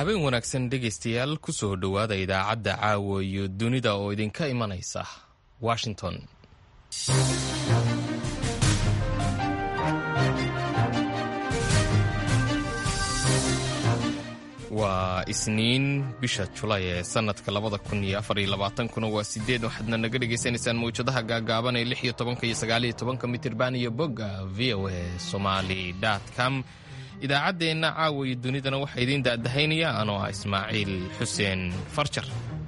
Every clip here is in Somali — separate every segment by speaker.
Speaker 1: habeen wanaagsan dhegaystayaal ku soo dhowaada idaacadda caawa iyo dunida oo idinka imanaysa washington waa isniin bisha julay ee sanadka labada kun iyo afar iyo labaatankuna waa sideed waxaadna naga dhagaysanaysaan mawjadaha gaagaaban ee lix iyo tobanka iyo sagaal iyo tobanka mitirban iyo bogga v o a somali com idaacaddeenna caawa iyo dunidana waxaa idiin daadahaynaya anoo ah ismaaciil xuseen farjar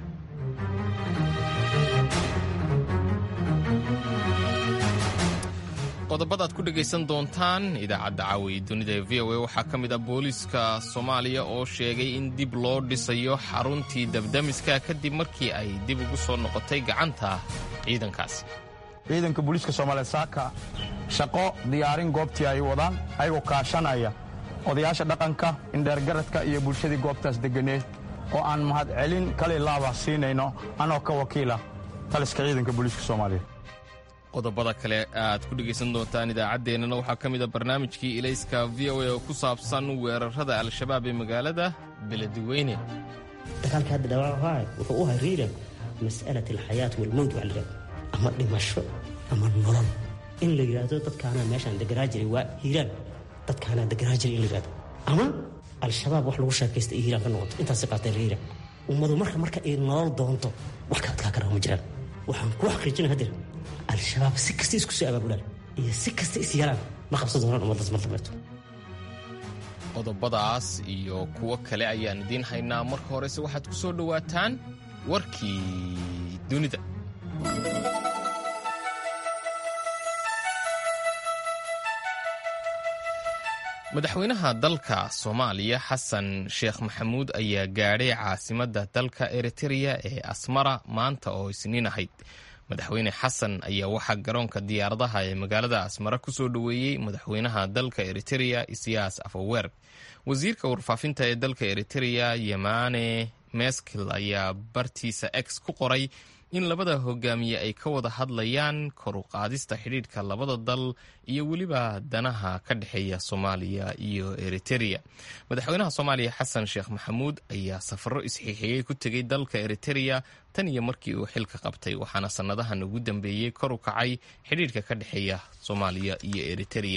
Speaker 1: qodobadaad ku dhegaysan doontaan idaacadda caawa iyo dunida ee v o a waxaa ka mid ah booliiska soomaaliya oo sheegay in dib loo dhisayo xaruntii dabdamiska kadib markii ay dib ugu soo noqotay gacanta ciidankaasi
Speaker 2: ciidanka booliiska soomaaliya saaka shaqo diyaarin goobtii ay wadaan ayagoo kaashanaya odayaasha dhaqanka indheergaradka iyo bulshadii goobtaas deganeed oo aan mahadcelin kale laaba siinayno anoo ka wakiila taliska ciidanka booliiska soomaaliya
Speaker 1: qodobada kale aad ku dhegaysan doontaan idaacaddeenana waxaa ka mid a barnaamijkii ilayska v o a oo ku saabsan weerarada al-shabaab ee magaalada beledweyne
Speaker 3: dagaalka hadda dhawaaqaay wuxuu u hariira mas'alat alxayaat walmowt waa la ama dhimasho ama nolol in la yidhaahdo dadkaanaa meeshaan deganaa jiray waa hiiraan dadkaanaa deganaa jiray in la yidhahdo ama al-shabaab wax lagu sheekaysta iyo hiiraan ka noqoto intaasi qaatay la hiiraan ummadu marka marka ay nolol doonto wax ka adkaa karaa ma jiraan waxaan kuu xaqiijina hadir al-shabaab si kasta isku soo abaabulaan iyo si kasta is yalaan ma qabsan doonaan ummaddaas mar dambeeto
Speaker 1: qodobadaas iyo kuwo kale ayaan idiin haynaa marka horese waxaad ku soo dhowaataan warkii dunida madaxweynaha dalka soomaaliya xasan sheekh maxamuud ayaa gaadhay caasimadda dalka eritereya ee asmara maanta oo isniin ahayd madaxweyne xasan ayaa waxaa garoonka diyaaradaha ee magaalada asmara ku soo dhoweeyey madaxweynaha dalka eritereya isiyaas afawer wasiirka warfaafinta ee dalka eritereya yemane meskil ayaa bartiisa x ku qoray in labada hogaamiye ay ka wada hadlayaan kor u qaadista xidhiidhka labada dal iyo weliba danaha ka dhexeeya soomaaliya iyo eritereya madaxweynaha soomaaliya xasan sheekh maxamuud ayaa safaro isxiixiyey ku tegay dalka eritereya tan iyo markii uu xilka qabtay waxaana sannadahan ugu dambeeyey kor u kacay xidhiidhka ka dhexeeya soomaaliya iyo eritereya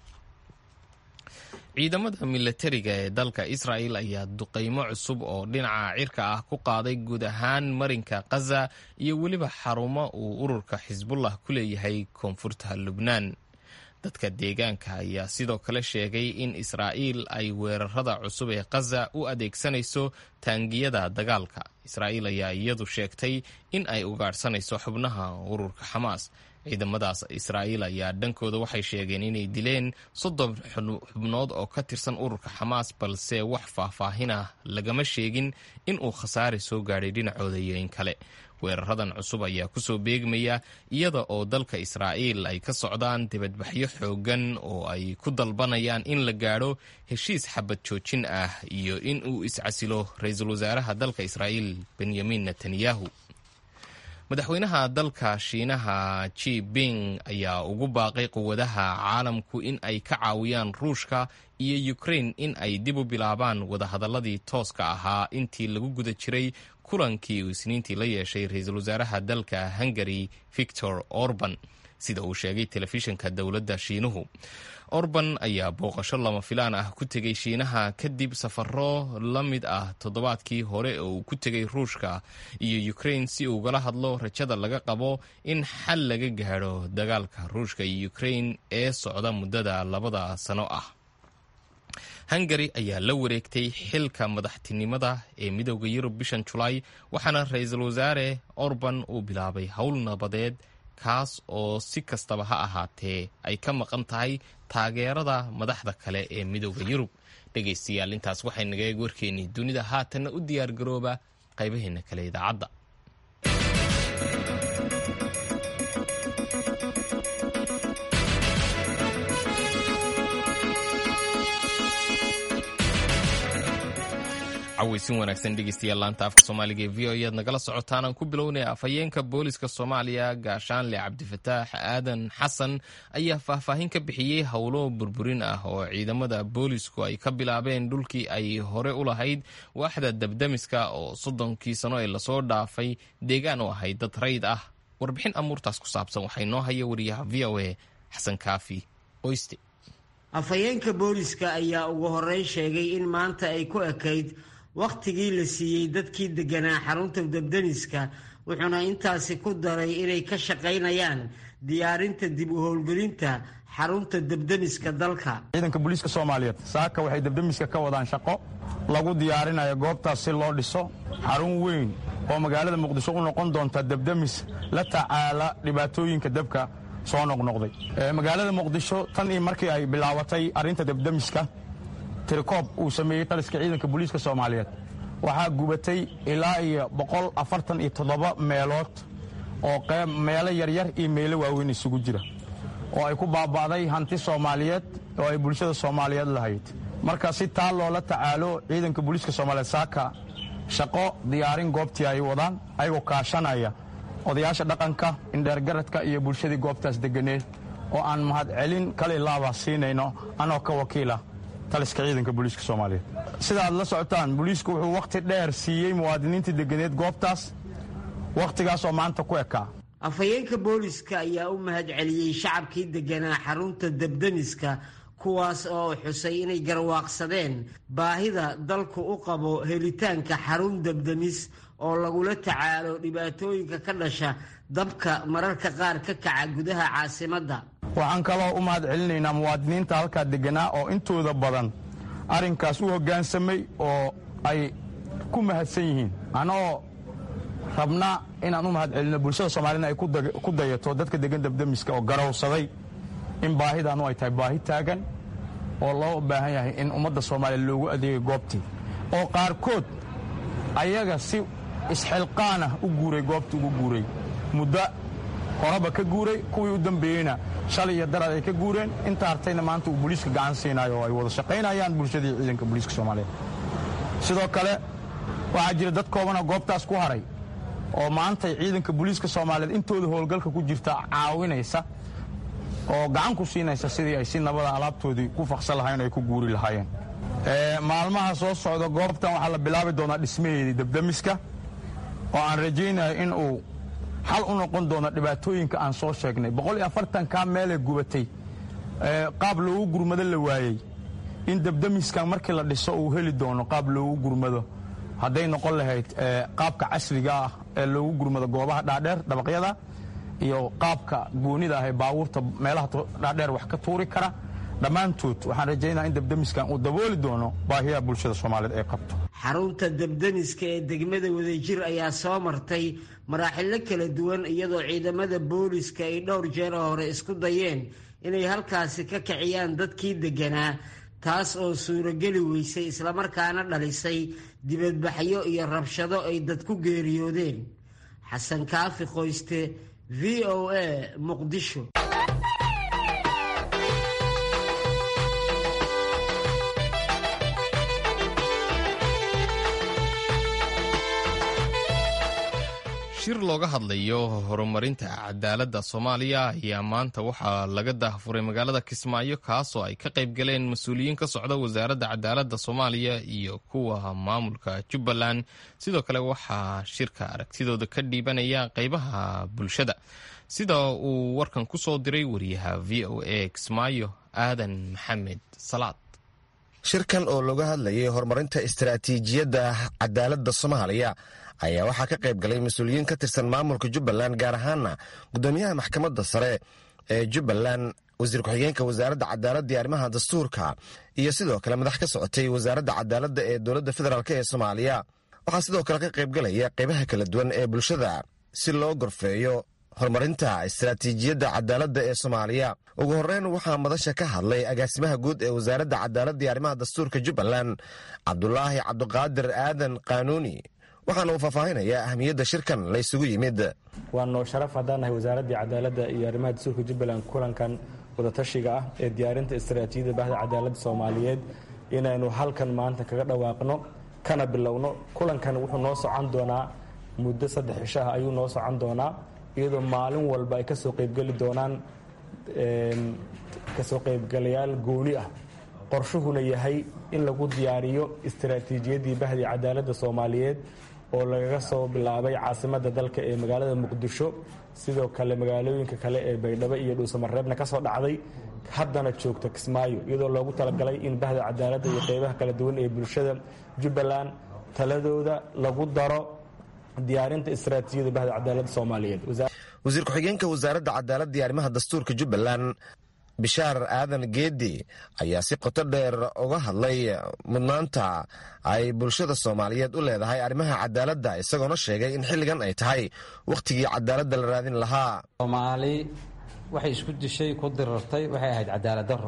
Speaker 1: ciidamada milatariga ee dalka israel ayaa duqaymo cusub oo dhinaca cirka ah ku qaaday guud ahaan marinka khaza iyo weliba xarumo uu ururka xisbullah ku leeyahay koonfurta lubnaan dadka deegaanka ayaa sidoo kale sheegay in israa'iil ay weerarada cusub ee khaza u adeegsanayso taangiyada dagaalka israa'iil ayaa iyadu sheegtay in ay ugaadhsanayso xubnaha ururka xamaas ciidamadaas israa'iil ayaa dhankooda waxay sheegeen inay dileen soddon xubnood oo ka tirsan ururka xamaas balse wax faahfaahin ah lagama sheegin in uu khasaare soo gaadhay dhinacooda iyo in kale weeraradan cusub ayaa kusoo beegmaya iyada oo dalka israa'iil ay ka socdaan dibadbaxyo xooggan oo ay ku dalbanayaan in la gaadho heshiis xabad joojin ah iyo in uu iscasilo ra-iisul wasaaraha dalka israa'iil benyamin netanyahu madaxweynaha dalka shiinaha ji bing ayaa ugu baaqay quwadaha caalamku in ay ka caawiyaan ruushka iyo ukrain in ay dib u bilaabaan wadahadaladii tooska ahaa intii lagu guda jiray kulankii uu isniintii la yeeshay ra-iisul wasaaraha dalka hungari victor orban sida uu sheegay telefishinka dowladda shiinuhu orban ayaa booqasho lama filaan ah ku tegay shiinaha kadib safaro la mid ah toddobaadkii hore oo uu ku tegay ruushka iyo ukrain si ugala hadlo rajada laga qabo in xal laga gaadho dagaalka ruushka iyo ukrain ee socda muddada labada sano ah hungari ayaa la wareegtay xilka madaxtinimada ee midooda yurub bishan julaay waxaana ra-iisul wasaare orban uu bilaabay howl nabadeed kaas oo si kastaba ha ahaatee ay ka maqan tahay taageerada madaxda kale ee midooda yurub dhegaystayaal intaas waxay naga eeg warkeennii dunida haatanna u diyaargarooba qaybaheena kale idaacadda cawaysin wanaagsan dhegeystayaal laanta afka soomaaliga ee v o ayaad nagala socotaan aan ku bilownaya afhayeenka booliska soomaaliya gaashaanle cabdifataax aadan xasan ayaa faahfaahin ka bixiyey howlo burburin ah oo ciidamada boolisku ay ka bilaabeen dhulkii ay hore u lahayd waaxda dabdamiska oo soddonkii sano ee lasoo dhaafay deegaan u ahayd dad rayd ah warbixin amuurtaas ku saabsan waxaa inoo haya wariyaha v o a xasan kaafi oyste
Speaker 4: afhayeenka booliska ayaa ugu horreyn sheegay in maanta ay ku ekayd wakhtigii la siiyey dadkii degganaa xarunta dabdamiska wuxuuna intaasi ku daray inay ka shaqaynayaan diyaarinta dib u howlgelinta xarunta dabdamiska dalka
Speaker 2: ciidanka booliiska soomaaliyeed saaka waxay dabdamiska ka wadaan shaqo lagu diyaarinayo goobtaas si loo dhiso xarun weyn oo magaalada muqdisho u noqon doonta dabdamis la tacaala dhibaatooyinka dabka soo noqnoqday magaalada muqdisho tan iyo markii ay bilaabatay arrinta dabdamiska tirikoob uu sameeyey taliska ciidanka booliiska soomaaliyeed waxaa gubatay ilaa iyo boqol afartan iyo toddoba meelood oo meelo yaryar iyo meelo waaweyn isugu jira oo ay ku baaba'day hanti soomaaliyeed oo ay bulshada soomaaliyeed lahayd marka si taa loola tacaalo ciidanka booliiska soomaaliyeed saaka shaqo diyaarin goobtii ay wadaan ayagoo kaashanaya odayaasha dhaqanka indheergaradka iyo bulshadii goobtaas deganeed oo aan mahadcelin kale laaba siinayno anoo ka wakiila taliska ciidanka booliiska soomaaliyeed sida aad la socotaan booliisku wuxuu wakhti dheer siiyey muwaadiniintii deganeed goobtaas wakhtigaasoo maanta ku ekaa
Speaker 4: afhayeenka booliska ayaa u mahad celiyey shacabkii degganaa xarunta dabdamiska kuwaas oo xusay inay garwaaqsadeen baahida dalku u qabo helitaanka xarun dabdamis oo lagula tacaalo dhibaatooyinka ka dhasha dabka mararka qaar ka kaca gudaha caasimadda
Speaker 2: waxaan kaloo u mahad celinaynaa muwaadiniinta halkaa degganaa oo intooda badan arrinkaas u hoggaansamay oo ay ku mahadsan yihiin anoo rabna inaan u mahad celino bulshada soomaaliyed ay ku dayato dadka degan dabdamiska oo garowsaday in baahidaanu ay tahay baahi taagan oo loo baahan yahay in ummadda soomaaliya loogu adeegay goobtii oo qaarkood ayaga si isxilqaanah u guuray goobtii ugu guuray muddo horeba ka guuray kuwii u dambeeyeyna shalay iyo darad ay ka guureen inta hartayna maanta uu booliiska gacan siinayo oo ay wada shaqaynayaan bulshadii ciidanka booliiska soomaaliyeed sidoo kale waxaa jira dad koobana goobtaas ku haray oo maantay ciidanka booliiska soomaaliyeed intooda howlgalka ku jirta caawinaysa oo gacan ku siinaysa sidii ay si nabada alaabtoodii ku faqsan lahayen o ay ku guuri lahaayeen maalmaha soo socda goobtan waxaa la bilaabi doonaa dhismaheedii dabdamiska oo aan rajaynayo in uu xal u noqon doono dhibaatooyinka aan soo sheegnay boqol iyo afartankaa meelee gubatay qaab loogu gurmado la waayey in dabdamiskan markii la dhiso uu heli doono qaab loogu gurmado hadday noqon lahayd qaabka casriga ah ee loogu gurmado goobaha dhaadheer dabaqyada iyo qaabka goonida ah ee baabuurta meelaha dhaadheer wax ka tuuri kara dhammaantood waxaan rajaynaa in dabdamiskan uu dabooli doono baahiyaha bulshada soomaaliyeed ay qabto
Speaker 4: xarunta dabdamiska ee degmada wadajir ayaa soo martay maraaxilo kala duwan iyadoo ciidamada booliska ay dhowr jeer hore isku dayeen inay halkaasi ka kiciyaan dadkii degganaa taas oo suurogeli weysay islamarkaana dhalisay dibadbaxyo iyo rabshado ay dad ku geeriyoodeen xasan kaafi qoyste v o a muqdisho
Speaker 1: shir looga hadlayo horumarinta cadaaladda soomaaliya ayaa maanta waxaa laga daahfuray magaalada kismaayo kaasoo ay ka qayb galeen mas-uuliyiin ka socda wasaaradda cadaaladda soomaaliya iyo kuwa maamulka jubbaland sidoo kale waxaa shirka aragtidooda ka dhiibanaya qeybaha bulshada sida uu warkan ku soo diray wariyaha v o a kismaayo aadan maxamed salaad
Speaker 5: shirkan oo looga hadlayay horumarinta istaraatiijiyadda cadaaladda soomaaliya ayaa waxaa ka qayb galay mas-uuliyiin ka tirsan maamulka jubbaland gaar ahaana gudoomiyaha maxkamadda sare ee jubbaland wasiir ku-xigeenka wasaaradda cadaaladda iyo arrimaha dastuurka iyo sidoo kale madax ka socotay wasaaradda cadaaladda ee dowladda federaalk ee soomaaliya waxaa sidoo kale ka qaybgalaya qaybaha kala duwan ee bulshada si loo gorfeeyo horumarinta istaraatiijiyadda cadaaladda ee soomaaliya ugu horreyn waxaa madasha ka hadlay agaasimaha guud ee wasaaradda cadaaladda iyo arrimaha dastuurka jubbaland cabdulaahi cabdiqaadir aadan qaanuuni waxaana uu faahfaahinayaa ahmiyadda shirkan la ysugu yimid
Speaker 6: waa noo sharaf haddaan nahay wasaaraddii cadaaladda iyo arrimaha dastuurka jubbaland kulankan wadatashiga ah ee diyaarinta istaraatiijiyadda bahda cadaaladda soomaaliyeed inaynu halkan maanta kaga dhawaaqno kana bilowno kulankan wuxuu noo socon doonaa muddo saddex cishaha ayuu noo socon doonaa iyadoo maalin walba ay kasoo qaybgeli doonaan kasoo qaybgalayaal gooni ah qorshuhuna yahay in lagu diyaariyo istaraatiijiyaddii bahdii cadaaladda soomaaliyeed oo lagaga soo bilaabay caasimadda dalka ee magaalada muqdisho sidoo kale magaalooyinka kale ee baydhabo iyo dhuusamareebna ka soo dhacday haddana joogta kismaayo iyadoo loogu talagalay in bahda cadaaladda iyo qeybaha kala duwan ee bulshada jubbaland taladooda lagu daro diyaarinta istaraatiijiyada bahda cadaaladda soomaaliyeed
Speaker 5: wasiir ku-xigeenka wasaaradda cadaaladda iyo arrimaha dastuurka jubbaland bishaar aadan geedi ayaa si qoto dheer uga hadlay mudnaanta ay bulshada soomaaliyeed u leedahay arrimaha cadaaladda isagoona sheegay in xilligan ay tahay wakhtigii cadaaladda la raadin lahaa
Speaker 7: soomaali waxay isku dishay ku dirartay waxay ahayd cadaalad darro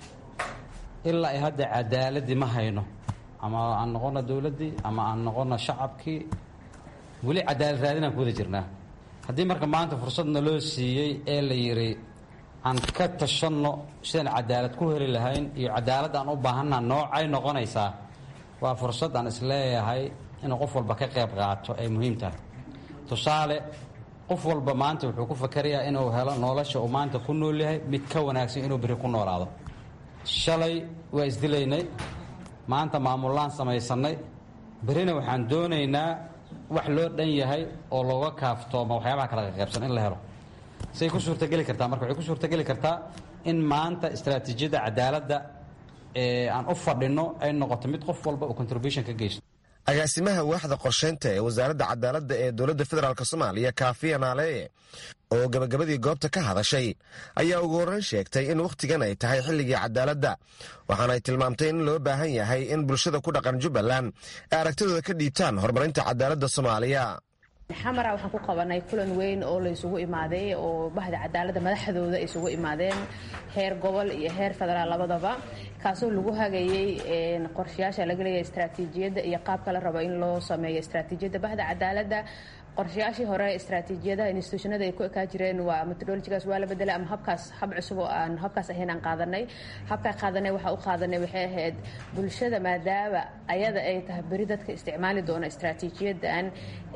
Speaker 7: ilaa ay hadda cadaaladii ma hayno ama aan noqono dowladdii ama aan noqono shacabkii weli cadaalad raadinaan ku wada jirnaa haddii marka maanta fursadna loo siiyey ee la yidhi aan ka tashanno sidaan cadaalad ku heli lahayn iyo cadaalad aan u baahanna noocay noqonaysaa waa fursad aan isleeyahay inuu qof walba ka qayb qaato ay muhiim tahay tusaale qof walba maanta wuxuu ku fakarayaa inuu helo nolosha uu maanta ku nool yahay mid ka wanaagsan inuu beri ku noolaado shalay waa isdilaynay maanta maamullaan samaysannay berina waxaan doonaynaa wax loo dhan yahay oo looga kaaftooma waxyaabaha kala qaybsan in la helo say ku suurtageli kartaa marka waxay ku suurtageli kartaa in maanta istaraatiijiyadda cadaaladda ee aan u fadhinno ay noqoto mid qof walba uu contribution ka geysto
Speaker 5: agaasimaha waaxda qorshaynta ee wasaaradda cadaaladda ee dowladda federaalk soomaaliya kaafiya naaleeye oo gabagabadii goobta ka hadashay ayaa ugu horreyn sheegtay in wakhtigan ay tahay xilligii cadaaladda waxaana ay tilmaamtay in loo baahan yahay in bulshada ku dhaqan jubbaland ay aragtidooda ka dhiibtaan horumarinta cadaaladda soomaaliya
Speaker 8: xamara waxaan ku qabanay kulan weyn oo la isugu imaaday oo bahda cadaaladda madaxdooda ay isugu imaadeen heer gobol iyo heer federaal labadaba kaasoo lagu hagayey qorshayaasha laga leeyahay istaraatiijiyadda iyo qaabka la rabo in loo sameeyo istaraatiijiyadda bahda cadaaladda qorshayaashii hore istaraatiijiyadaha institutionada ay ku ekaa jireen waa metodologigaas waa la bedelay ama habkaas hab cusub oo aan habkaas ahayn aan qaadanay habkaa qaadanay waxaa u qaadanay waxay ahayd bulshada maadaama ayada ay tahay beri dadka isticmaali doona istaraatiijiyadan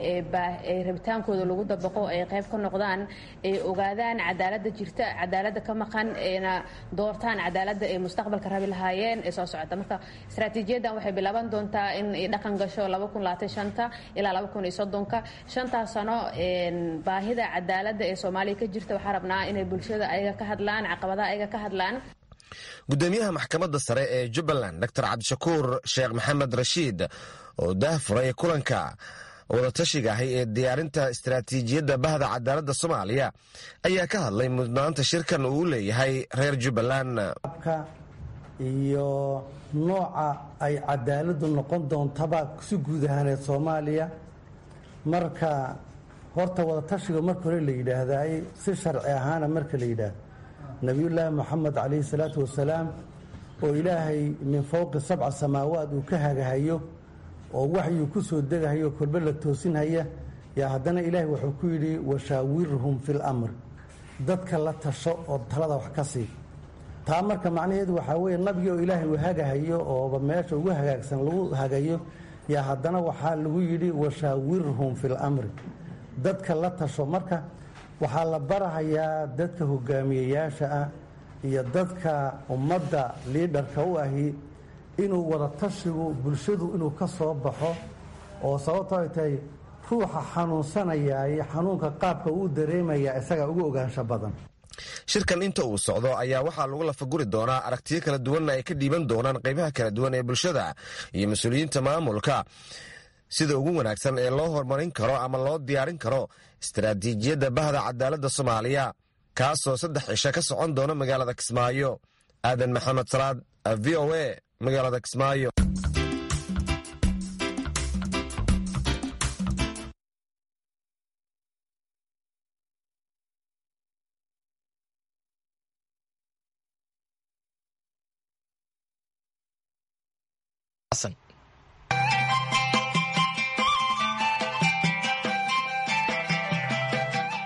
Speaker 8: ee rabitaankooda lagu dabaqo ay qayb ka noqdaan ay ogaadaan cadaaladda jirta cadaaladda ka maqan ayna doortaan cadaaladda ay mustaqbalka rabi lahaayeen ee soo socota marka istaraatiijiyadan waxay bilaaban doontaa in ay dhaqan gasho ilaa shantaas sano baahida cadaaladda ee soomaaliya ka jirta waxaa rabnaa inay bulshada ayaga ka hadlaan caqabadaha ayaga ka hadlaan
Speaker 5: gudoomiyaha maxkamadda sare ee jubbaland dor cabdishakuur sheekh maxamed rashiid oo daahfuray kulanka wadatashiga ahi ee diyaarinta istaraatiijiyadda bahda cadaaladda soomaaliya ayaa ka hadlay mudnaanta shirkan uu u leeyahay reer jubbaland
Speaker 9: iyo nooca ay cadaaladdu noqon doontaba si guud ahaaneed soomaaliya marka horta wadatashiga marka hore la yidhaahdaay si sharci ahaana marka la yidhaahdo nebiyullaahi moxamed calayhi salaatu wasalaam oo ilaahay min fowqi sabca samaawaad uu ka hagahayo oo waxyuu ku soo degahayo kolbe la toosinhaya yaa haddana ilaahay wuxuu ku yidhi washaawirhum fil amr dadka la tasho oo talada wax ka sii taa marka macnaheedu waxaa weeye nabigi oo ilaahay uu hagahayo ooba meesha ugu hagaagsan lagu hagayo yaa haddana waxaa lagu yidhi washaawirhum fil amri dadka la tasho marka waxaa la barahayaa dadka hogaamiyeyaasha ah iyo dadka ummadda liidharka u ahi inuu wada tashigu bulshadu inuu ka soo baxo oo sababto ay tahay ruuxa xanuunsanayaaye xanuunka qaabka uu dareemaya isagaa ugu ogaansho badan
Speaker 5: shirkan inta uu socdo ayaa waxaa lagu lafaguri doonaa aragtiyo kala duwanna ay ka dhiiban doonaan qaybaha kala duwan ee bulshada iyo mas-uuliyiinta maamulka sida ugu wanaagsan ee loo horumarin karo ama loo diyaarin karo istaraatiijiyadda bahda cadaaladda soomaaliya kaasoo saddex cisho ka socon doona magaalada kismaayo aadan maxamed salaad v o a magaalada kismaayo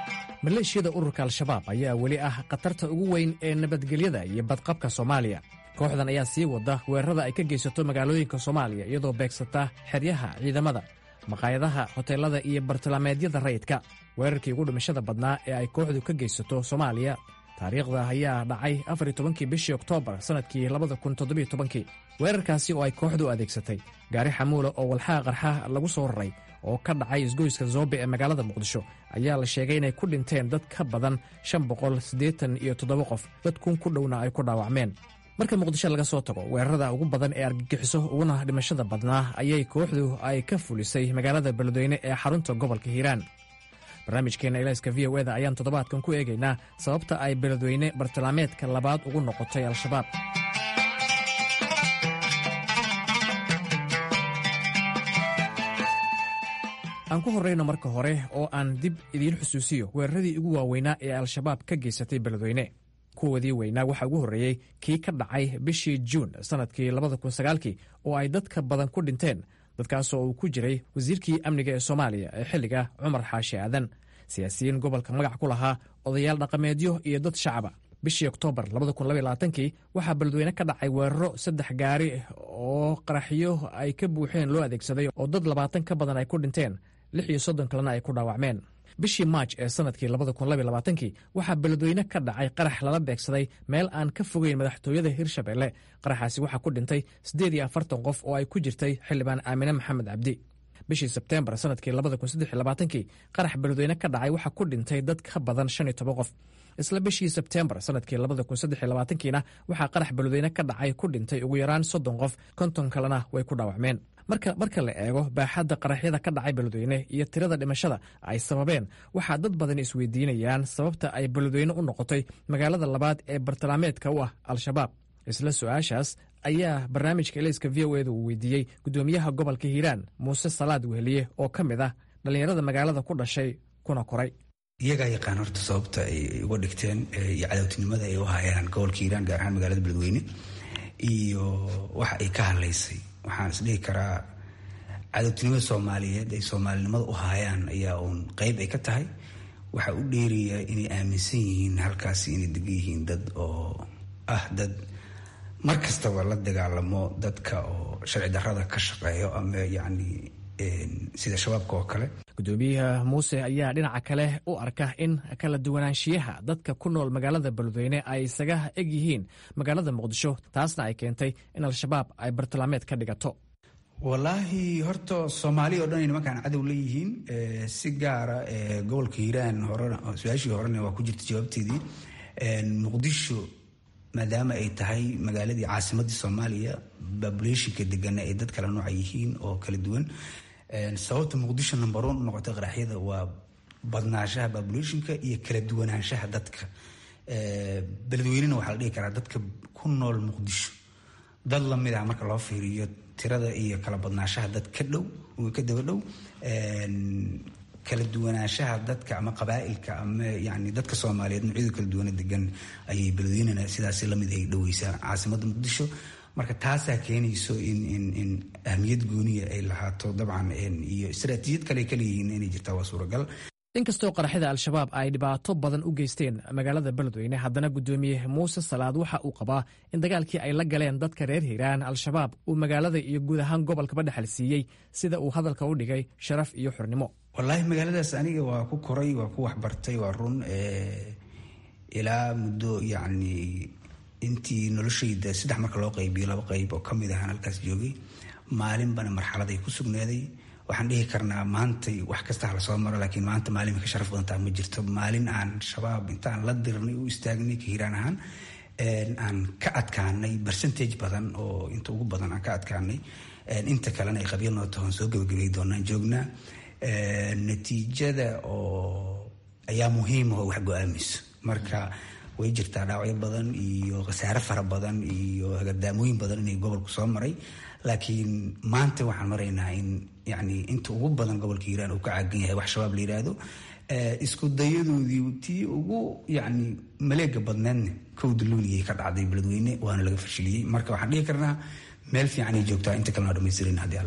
Speaker 10: maleeshiyada ururka al-shabaab ayaa weli ah khatarta ugu weyn ee nabadgelyada iyo badqabka soomaaliya kooxdan ayaa sii wada weerarada ay ka geysato magaalooyinka soomaaliya iyadoo beegsata xeryaha ciidamada maqaayadaha hoteelada iyo bartilmaameedyada rayidka weerarkii ugu dhimashada badnaa ee ay kooxdu ka geysato soomaaliya taariikhda ayaa dhacay afar tobankii bishii oktoobar sannadkii labada kun toddobiyo tobankii weerarkaasi oo ay kooxdu adeegsatay gaari xamuula oo walxaha qarxa lagu soo raray oo ka dhacay isgoyska zoobe ee magaalada muqdisho ayaa la sheegay inay ku dhinteen dad ka badan shan boqol siddeetan iyo toddoba qof dad kun ku dhowna ay ku dhaawacmeen marka muqdisho laga soo tago weerarada ugu badan ee argagixiso uguna dhimashada badnaa ayay kooxdu ay ka fulisay magaalada beledweyne ee xarunta gobolka hiiraan barnaamijkeenna ilayska v o eda ayaan toddobaadkan ku eegaynaa sababta ay beledweyne bartilmaameedka labaad ugu noqotay al-shabaab aan ku horrayno marka hore oo aan dib idiin xusuusiyo weeraradii ugu waaweynaa ee al-shabaab ka geysatay beledweyne kuwoodii weynaa waxaa ugu horreeyey kii ka dhacay bishii juun sannadkii labada kun sagaalkii oo ay dadka badan ku dhinteen dadkaasoo uu ku jiray wasiirkii amniga ee soomaaliya ee xilliga cumar xaashi aadan siyaasiyiin gobolka magac ku lahaa odayaal dhaqameedyo iyo dad shacaba bishii oktoobar kii waxaa beledweyne ka dhacay weeraro saddex gaari oo qaraxyo ay ka buuxeen loo adeegsaday oo dad labaatan ka badan ay ku dhinteen lix iyo soddon kalena ay ku dhaawacmeen bishii maaj ee sannadkii kii waxaa beledweyne ka dhacay qarax lala beegsaday meel aan ka fogeyn madaxtooyada hirshabelle qaraxaasi waxaa ku dhintay siddeed iyo afartan qof oo ay ku jirtay xildhibaan aamine maxamed cabdi bishii sebteembar sannadkii kii qarax beledweyne ka dhacay waxaa ku dhintay dad ka badan shan iyo toban qof isla bishii sebteembar sannadkii kiina waxaa qarax beledweyne ka dhacay ku dhintay ugu yaraan soddon qof konton kalena way ku dhaawacmeen marka marka la eego baaxadda qaraxyada ka dhacay beledweyne iyo tirada dhimashada ay sababeen waxaa dad badan isweydiinayaan sababta ay beledweyne u noqotay magaalada labaad ee bartilmaameedka u ah al-shabaab isla su-aashaas ayaa barnaamijka elayska v o eda uu weydiiyey guddoomiyaha gobolka hiiraan muuse salaad weheliye oo ka mid ah dhallinyarada magaalada ku dhashay kuna koray
Speaker 11: iyagaa yaqaan horta sababta ay uga dhigteen iyo cadowtinimada ay u hayaan gobolka hiiraan gaar ahaan magaalada beledweyne iyo waxa ay ka hadlaysay waxaan isdhihi karaa cadowtinimada soomaaliyeed ay soomaalinimada u haayaan ayaa uun qeyb ay ka tahay waxaa u dheeraya inay aaminsan yihiin halkaasi inay degan yihiin dad oo ah dad mar kastaba la dagaalamo dadka oo sharci darrada ka shaqeeyo ama yacni sida shabaabka oo kale
Speaker 10: guddoomiyaha muuse ayaa dhinaca kale u arka in kala duwanaanshiyaha dadka ku nool magaalada beledweyne ay isaga eg yihiin magaalada muqdisho taasna ay keentay in al-shabaab ay bartilmaameed ka dhigato
Speaker 11: wallaahi horta soomaaliya o dhan ay nimankaan cadow leeyihiin si gaara gobolka hiiraan horena su-aashii horena waa ku jirta jawaabteedii muqdisho maadaama ay tahay magaaladii caasimadii soomaaliya babulationka degana ay dad kala nooca yihiin oo kala duwan sababta muqdisho number one u noqotay qaraxyada waa badnaanshaha babulationka iyo kala duwanaanshaha dadka beledweynena waxaa la dhihi karaa dadka ku nool muqdisho dad lamid ah marka loo fiiriyo tirada iyo kala badnaanshaha dad ka dhow ka daba dhow kala duwanaanshaha dadka ama qabaa'ilka ama yani dadka soomaaliyeed noocyada kala duwana degan ayay beledweynena sidaas lamid ay dhoweysaa caasimadda muqdisho marka taasaa keenayso in in in ahmiyad gooniya ay lahaato dabcan iyo istaraatiijiyad kale ay kaleeyihiin inay jirtaa waa suuragal
Speaker 10: inkastoo qaraxyada al-shabaab ay dhibaato badan u geysteen magaalada beledweyne haddana guddoomiye muuse salaad waxa uu qabaa in dagaalkii ay la galeen dadka reer hiiraan al-shabaab uu magaalada iyo guud ahaan gobolkaba dhexal siiyey sida uu hadalka u dhigay sharaf iyo xurnimo
Speaker 11: wallaahi magaaladaas aniga waa ku koray waa ku waxbartay waa run ilaa muddo yacni intii noloshayda saddex marka loo qaybiyo laba qayb oo kamid ahaan halkaas joogay maalinbana marxaladay ku sugnaaday waxaan dhihi karnaa maantay wax kasta hala soo maro laakiin maanta maalin ka sharaf badantaa ma jirto maalin aan shabaab intaan la dirnay u istaagnay ka hiiraan ahaan aan ka adkaanay percentage badan oo inta ugu badan aan ka adkaanay inta kalena ay qabiil noo tahoon soo gabagabay doonaan joognaa natiijada oo ayaa muhiima oo wax go-aamayso marka way jirtaa dhaawacyo badan iyo khasaare fara badan iyo hagadaamooyin badan inay gobolku soo maray laakiin maanta waxaan maraynaa in yani inta ugu badan gobolka hiiraan uu ka caagan yahay wax shabaab la yidhaahdo isku dayadoodii tii ugu yani maleega badneedna kowda luuliyay ka dhacday beledweyne waana laga fashiliyey marka waxaan dhihi karnaa meel fiican ay joogtaa inta kalena dhamaystirin haddii alla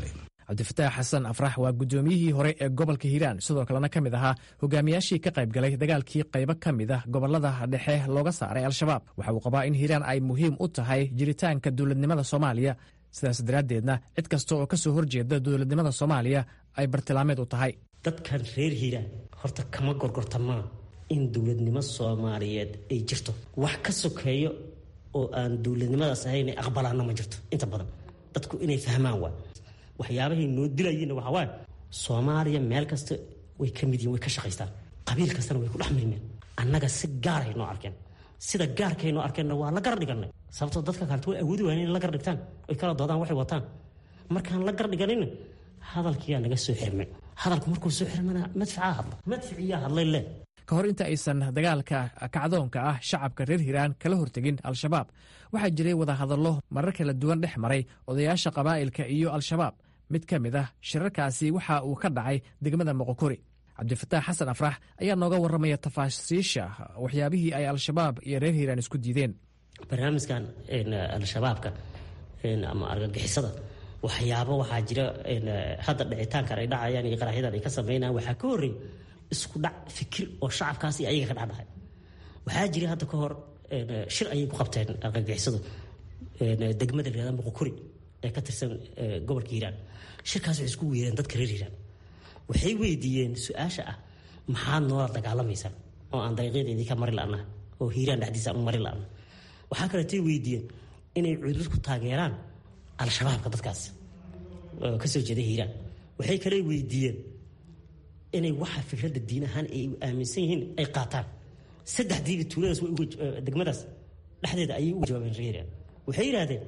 Speaker 10: cabdifataax xasan afrax waa guddoomiyihii hore ee gobolka hiiraan sidoo kalena ka mid ahaa hogaamiyaashii ka qayb galay dagaalkii qaybo ka mid ah gobolada dhexe looga saaray al-shabaab waxa uu qabaa in hiiraan ay muhiim u tahay jiritaanka dowladnimada soomaaliya sidaas daraaddeedna cid kasta oo ka soo horjeeda dowladnimada soomaaliya ay bartilmaameed u tahay
Speaker 3: dadkan reer hiiraan horta kama gorgortamaa in dowladnimo soomaaliyeed ay jirto wax ka sokeeyo oo aan dowladnimadaas ahayn ay aqbalaana ma jirto inta badan dadku inay fahmaan waa waxyaabahay noo dilayeenna waxaa waaye soomaaliya meel kasta way ka mid yihin way ka shaqaystaan qabiil kastana way ku dhex milmeen annaga si gaaray noo arkeen sida gaarkay noo arkeenna waa la gar dhiganay sababtoo dadka kaleto way awoodi waayeen in la gar dhigtaan oy kala doodaan waxay wataan markaan la gar dhiganina hadalkiyaa naga soo xirmay hadalku markuu soo xirmana madfacaa hadla madficiyaa hadlay le
Speaker 10: ka hor inta aysan dagaalka kacdoonka ah shacabka reer hiiraan kala hortegin al-shabaab waxaa jiray wadahadallo marar kala duwan dhex maray odayaasha qabaa'ilka iyo al-shabaab mid ka mid ah shirarkaasi waxa uu ka dhacay degmada moqokori cabdifataax xasan afrax ayaa nooga warramaya tafaasiisha waxyaabihii ay al-shabaab iyo reer hiiraan isku diideen
Speaker 3: barnaamijkan al-shabaabka ama argagixisada waxyaabo waxaa jira hadda dhicitaankan ay dhacayaan iyo qaraxyadan ay ka sameynayaan waxaa ka horreey isku dhac fikir oo shacabkaas iyo ayaga ka dhexdhahay waxaa jira hadda ka hor shir ayay ku qabteen argagixisadu degmada la yihahda muqokuri ee ka tirsan gobolka hiiraan shirkaas waxay isku weereen dadka reer hiiraan waxay weydiiyeen su-aasha ah maxaad noola dagaalamaysaan oo aan dariiqyadeedii ka mari la'naha oo hiiraan dhexdiisa aan u mari la'na waxaa kaleetay weydiiyeen inay cudud ku taageeraan al-shabaabka dadkaas kasoo jeeda hiiraan waxay kale weydiiyeen inay waxa fikradda diin ahaan ay aaminsan yihiin ay qaataan saddexdiiba tuuladaas degmadaas dhexdeeda ayay uga jawaabeen reer waxay yidhaahdeen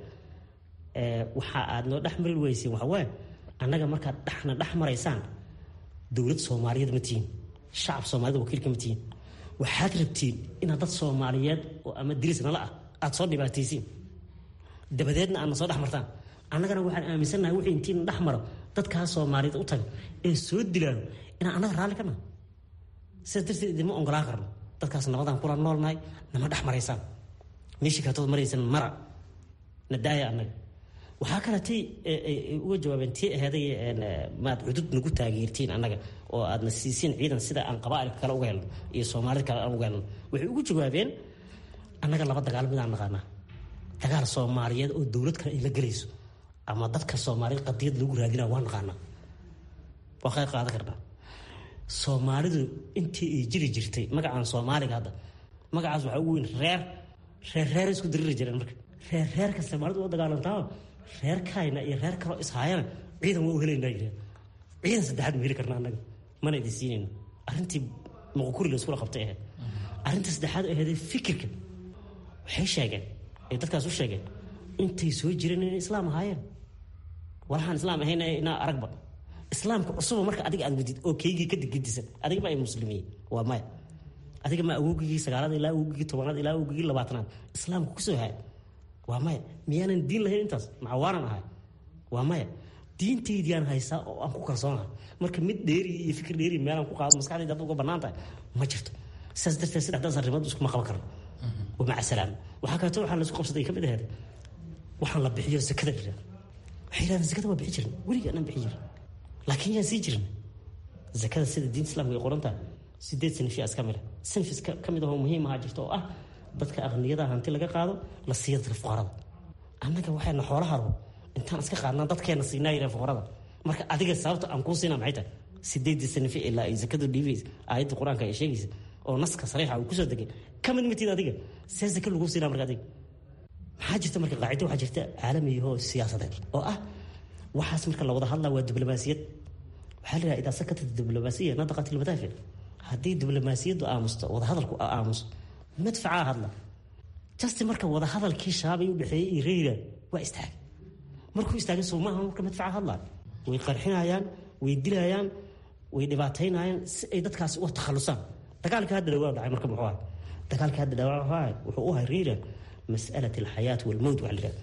Speaker 3: waxa aad noo dhex mari weyseen waxa waaye annaga markaad dhexna dhex maraysaan dowlad soomaaliyeed ma tihiin shacab soomaaliyed wakiilka ma tihiin waxaad rabtiin inaad dad soomaaliyeed oo ama diris nala ah aada soo dhibaataysiin dabadeedna aadna soo dhex martaan annagana waxaan aaminsannahay wixii intiina dhex maro dadkaa soomaaliyeed u taga ee soo dilaano inaan annaga raalli ka nahay sidaas darteed idinma ongolaan karno dadkaas nabadaan kula noolnahay nama dhex maraysaan meeshii kaletood maraysan mara na daaya annaga waxaa kaletay uga jawaabeen tii aheeday maad cudud nagu taageertiin annaga oo aadna siisiin ciidan sida aan qabaailka kale uga helno iyo soomaalida kale aan uga helno waxay ugu jawaabeen annaga laba dagaal midaan naqaanaa dagaal soomaaliyeed oo dowlad kale ay la gelayso ama dadka soomaaliyeed qadiyad lagu raadinaa waa naqaanaa waa qayb qaadan karnaa soomaalidu intii ay jiri jirtay magacaan soomaaliga hadda magacaas waxaa ugu weyn reer reer reer isku diriri jireen marka reer reerka soomaalidu oo dagaalantaa reer kayna iyo reer kaloo ishaayana ciidan waa u helaynaa yireen ciidan saddexaad ma heli karna annaga mana idin siinayno arrintii muqukuri la iskula qabtay ahayd arrinta saddexaad aheedee fikirka waxay sheegeen ay dadkaas u sheegeen intay soo jireen inay islaam ahaayeen walahaan islaam ahayn inaa aragba islaamka cusuba marka adiga aad wadid oo keygii ka digdisan adiga ma ay muslimiin waa maya adiga ma awogigii sagaalaad ilaa awogigii tobanaad ilaa awogigii labaatanaad islaamka kusoo haya waa maya miyaanan diin lahayn intaas macawaanan ahay waa maya diintaydiyaan haysaa oo aan ku kalsoonahay marka mid dheeri iyo fikir dheeri meelaan ku qaado maskaxdayda hadda uga bannaan tahay ma jirto sidaas darteed saddexdaas arrimood iskuma qaban karno wa maca salaam waxaa kaleeto waxaa laisku qabsaday ka mid aheed waxaan la bixiyo zakada la yidhahdo waxay yidhahdeen zakada waa bixi jirin weligii anaan bixi jirin laakiin yaan sii jirin zakada sida diinta islamka ay qoran tahay sideed sanifyaas ka mida sanifis ka mid ahoo muhiim ahaa jirta oo ah dadka aqniyada hanti laga qaado la siiya dadka fuqarada annaga waxayna xoolaha rabo intaan iska qaadnaa dadkeena siinaa yireen fuqarada marka adiga sababta aan kuu siinaa maxay tahay sideedii sanifi ilaa ay zakadu dhiibaysa aayadda qur-aanka ay sheegaysa oo naska sariixa uu kusoo degay ka mid matid adiga see zaka lagu siinaa marka adiga maxaa jirta marka qaacido waxaa jirta caalamiyahoo siyaasadeed oo ah waxaas marka la wada hadlaa waa diblomaasiyad waxaa la yidhaha idaa sakata diblomaasiya nadaqat ilmadaafic haddii diblomaasiyaddu aamusto wadahadalku aamuso madfacaa hadla jasti marka wadahadalkii shaabay u dhexeeyey iyo reera waa istaagay markuu istaagay soo maaha marka madfaca hadlaa way qarxinayaan way dilayaan way dhibaataynayaan si ay dadkaasi uga takhalusaan dagaalkii hadda dhawaa dhacay marka muxuu ahay dagaalkii hadda dhawaa wuxuu u ahay reera mas'alat alxayaat walmowt waxa la yidhahda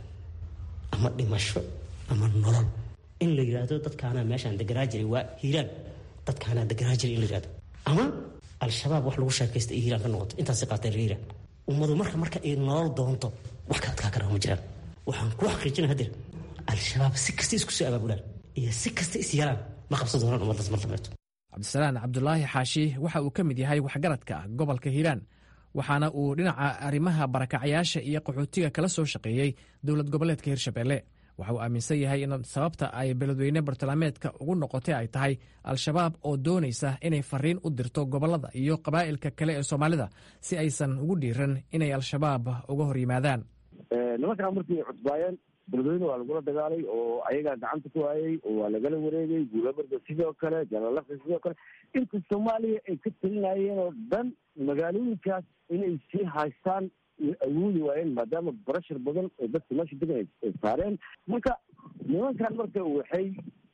Speaker 3: ama dhimasho ama nolol in la yidhaahdo dadkaanaa meeshaan deganaa jiray waa hiiraan dadkaanaa deganaa jiray in la yidhahdo ama al-shabaab wax lagu sheekaysta ay hiiraan ka noqoto intaasay qaateen hiiraan ummadu marka marka ay nolol doonto wax ka adkaa karaa ma jiraan waxaan ku xaqiijina hadir al-shabaab si kasta isku soo abaabulaan iyo si kasta is yeelaan ma qabsan doonaan ummaddaas mar dambeeto
Speaker 10: cabdisalaan cabdulaahi xaashi waxa uu ka mid yahay waxgaradka gobolka hiiraan waxaana uu dhinaca arrimaha barakacyaasha iyo qaxootiga kala soo shaqeeyey dowlad goboleedka hirshabelle waxa uu aaminsan yahay in sababta ay beledweyne bartilmaameedka ugu noqotay ay tahay al-shabaab oo doonaysa inay fariin u dirto gobollada iyo qabaa'ilka kale ee soomaalida si aysan ugu dhiiran inay al-shabaab uga hor yimaadaan
Speaker 12: nimankaa markii cusbaayeen beledweyne waa lagula dagaalay oo ayagaa gacanta ku waayey oo waa lagala wareegay guulabarda sidoo kale jalalafta sidoo kale inta soomaaliya ay ka talinayeen oo dhan magaalooyinkaas inay sii haystaan awoodi waayeen maadaama barashar badan oo dadka meesha degan ay saareen marka nimankan marka waxay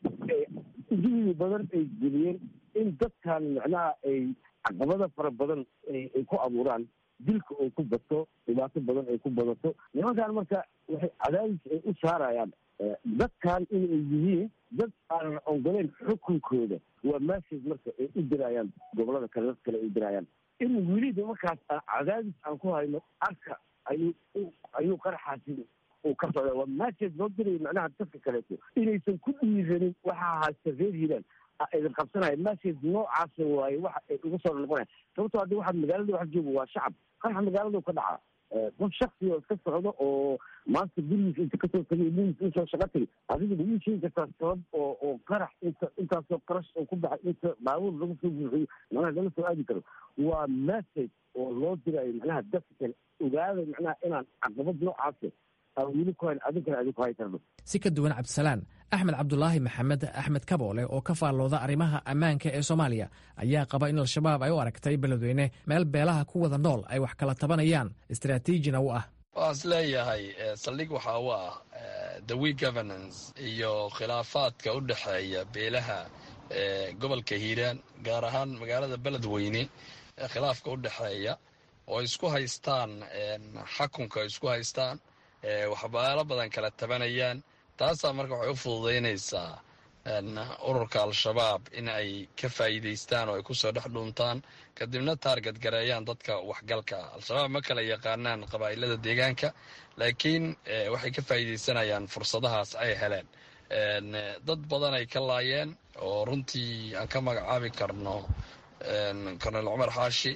Speaker 12: ujuhdi badan ay geliyeen in dadkan macnaha ay caqabada fara badan ay ku abuuraan dilka oo ku bato dhibaato badan ay ku badato nimankan marka waxay cadaadis ay u saarayaan dadkan inay yihiin dad aanan ongoleyn xukunkooda waa message marka ay u dirayaan gobolada kale dad kale ay u dirayaan in weliba markaas cadaadis aan ku hayno arka ayuu ayuu qaraxaasi uu ka socda waa message loo diraya macnaha dadka kaleeto inaysan ku dhiiranin waxaa haysta reer hiiraan idin qabsanaya message noocaas waaye waxa ay ugu soo noqonaya sababtoo haddi waxa magaalada waxa jooga waa shacab qaraxa magaaladu ka dhaca qof shaksi oo iska socdo oo maanta gurigiisa inta kasoo tagay gurigiisa insoo shaqa tagay adiga lagu sheegi kartaa sabab oo oo qarax inta intaasoo qarash oo ku baxay inta baabuur lagu soo buuxiyo macnaha lama soo aadi karo waa message oo loo dirayo macnaha dadka kale ogaada macnaha inaan caqabad noocaas aan weli ku hayn adinkana adin ku hay karno
Speaker 10: si ka duwan cabdisalaan axmed cabdulaahi maxamed axmed kaboole oo ka faallooda arrimaha ammaanka ee soomaaliya ayaa qaba in al-shabaab ay u aragtay beledweyne meel beelaha ku wada nool ay wax kala tabanayaan istaraatiijina u ah
Speaker 13: waan is leeyahay saldhig waxaa u ah the we governance iyo khilaafaadka u dhexeeya beelaha gobolka hiiraan gaar ahaan magaalada beledweyne khilaafka u dhexeeya oo isku haystaan xakunka isku haystaan waxbaalo badan kala tabanayaan taasaa marka waxay u fududaynaysaa ururka al-shabaab in ay ka faa'iidaystaan oo ay kusoo dhex dhuuntaan kadibna taarget gareeyaan dadka waxgalka al-shabaab ma kala yaqaanaan qabaa'ilada deegaanka laakiin waxay ka faa'iidaysanayaan fursadahaas ay heleen dad badan ay ka laayeen oo runtii aan ka magacaabi karno kornel cumar xaashi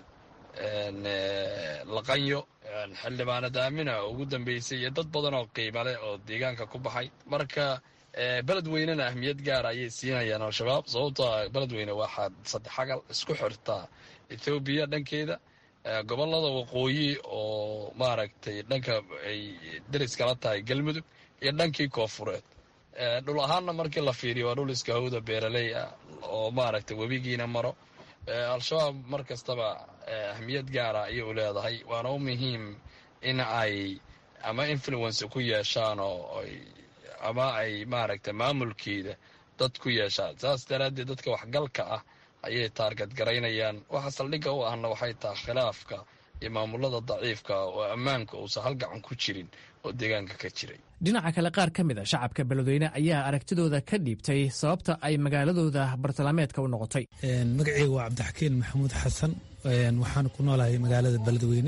Speaker 13: laqanyo xildhibaanad aamina oo ugu dambeysay iyo dad badan oo qiima leh oo deegaanka ku baxay marka beledweynena ahmiyad gaara ayay siinayaan al-shabaab sababtoo ah beledweyne waxaa saddexagal isku xirtaa ethoobiya dhankeeda gobolada waqooyi oo maaragtay dhanka ay deris kala tahay galmudug iyo dhankii koofureed dhul ahaanna markii la fiiriyo waa dhul iska hawda beeraley ah oo maaragtay webigiina maro al-shabaab mar kastaba ahmiyad gaara ayay u leedahay waana u muhiim in ay ama influence ku yeeshaan oo ama ay maaragtay maamulkeeda dad ku yeeshaan saas daraaddeed dadka waxgalka ah ayay taargad garaynayaan waxa saldhigga u ahna waxay tahay khilaafka iyo maamulada daciifka oo ammaanka uusan halgacan ku jirin oo deegaanka ka jiray
Speaker 10: dhinaca kale qaar ka mid a shacabka beledweyne ayaa aragtidooda ka dhiibtay sababta ay magaaladooda bartilmaameedka u noqotay
Speaker 14: magaceyga waa cabdixakiin maxamuud xasan waxaan ku noolahay magaalada beledweyne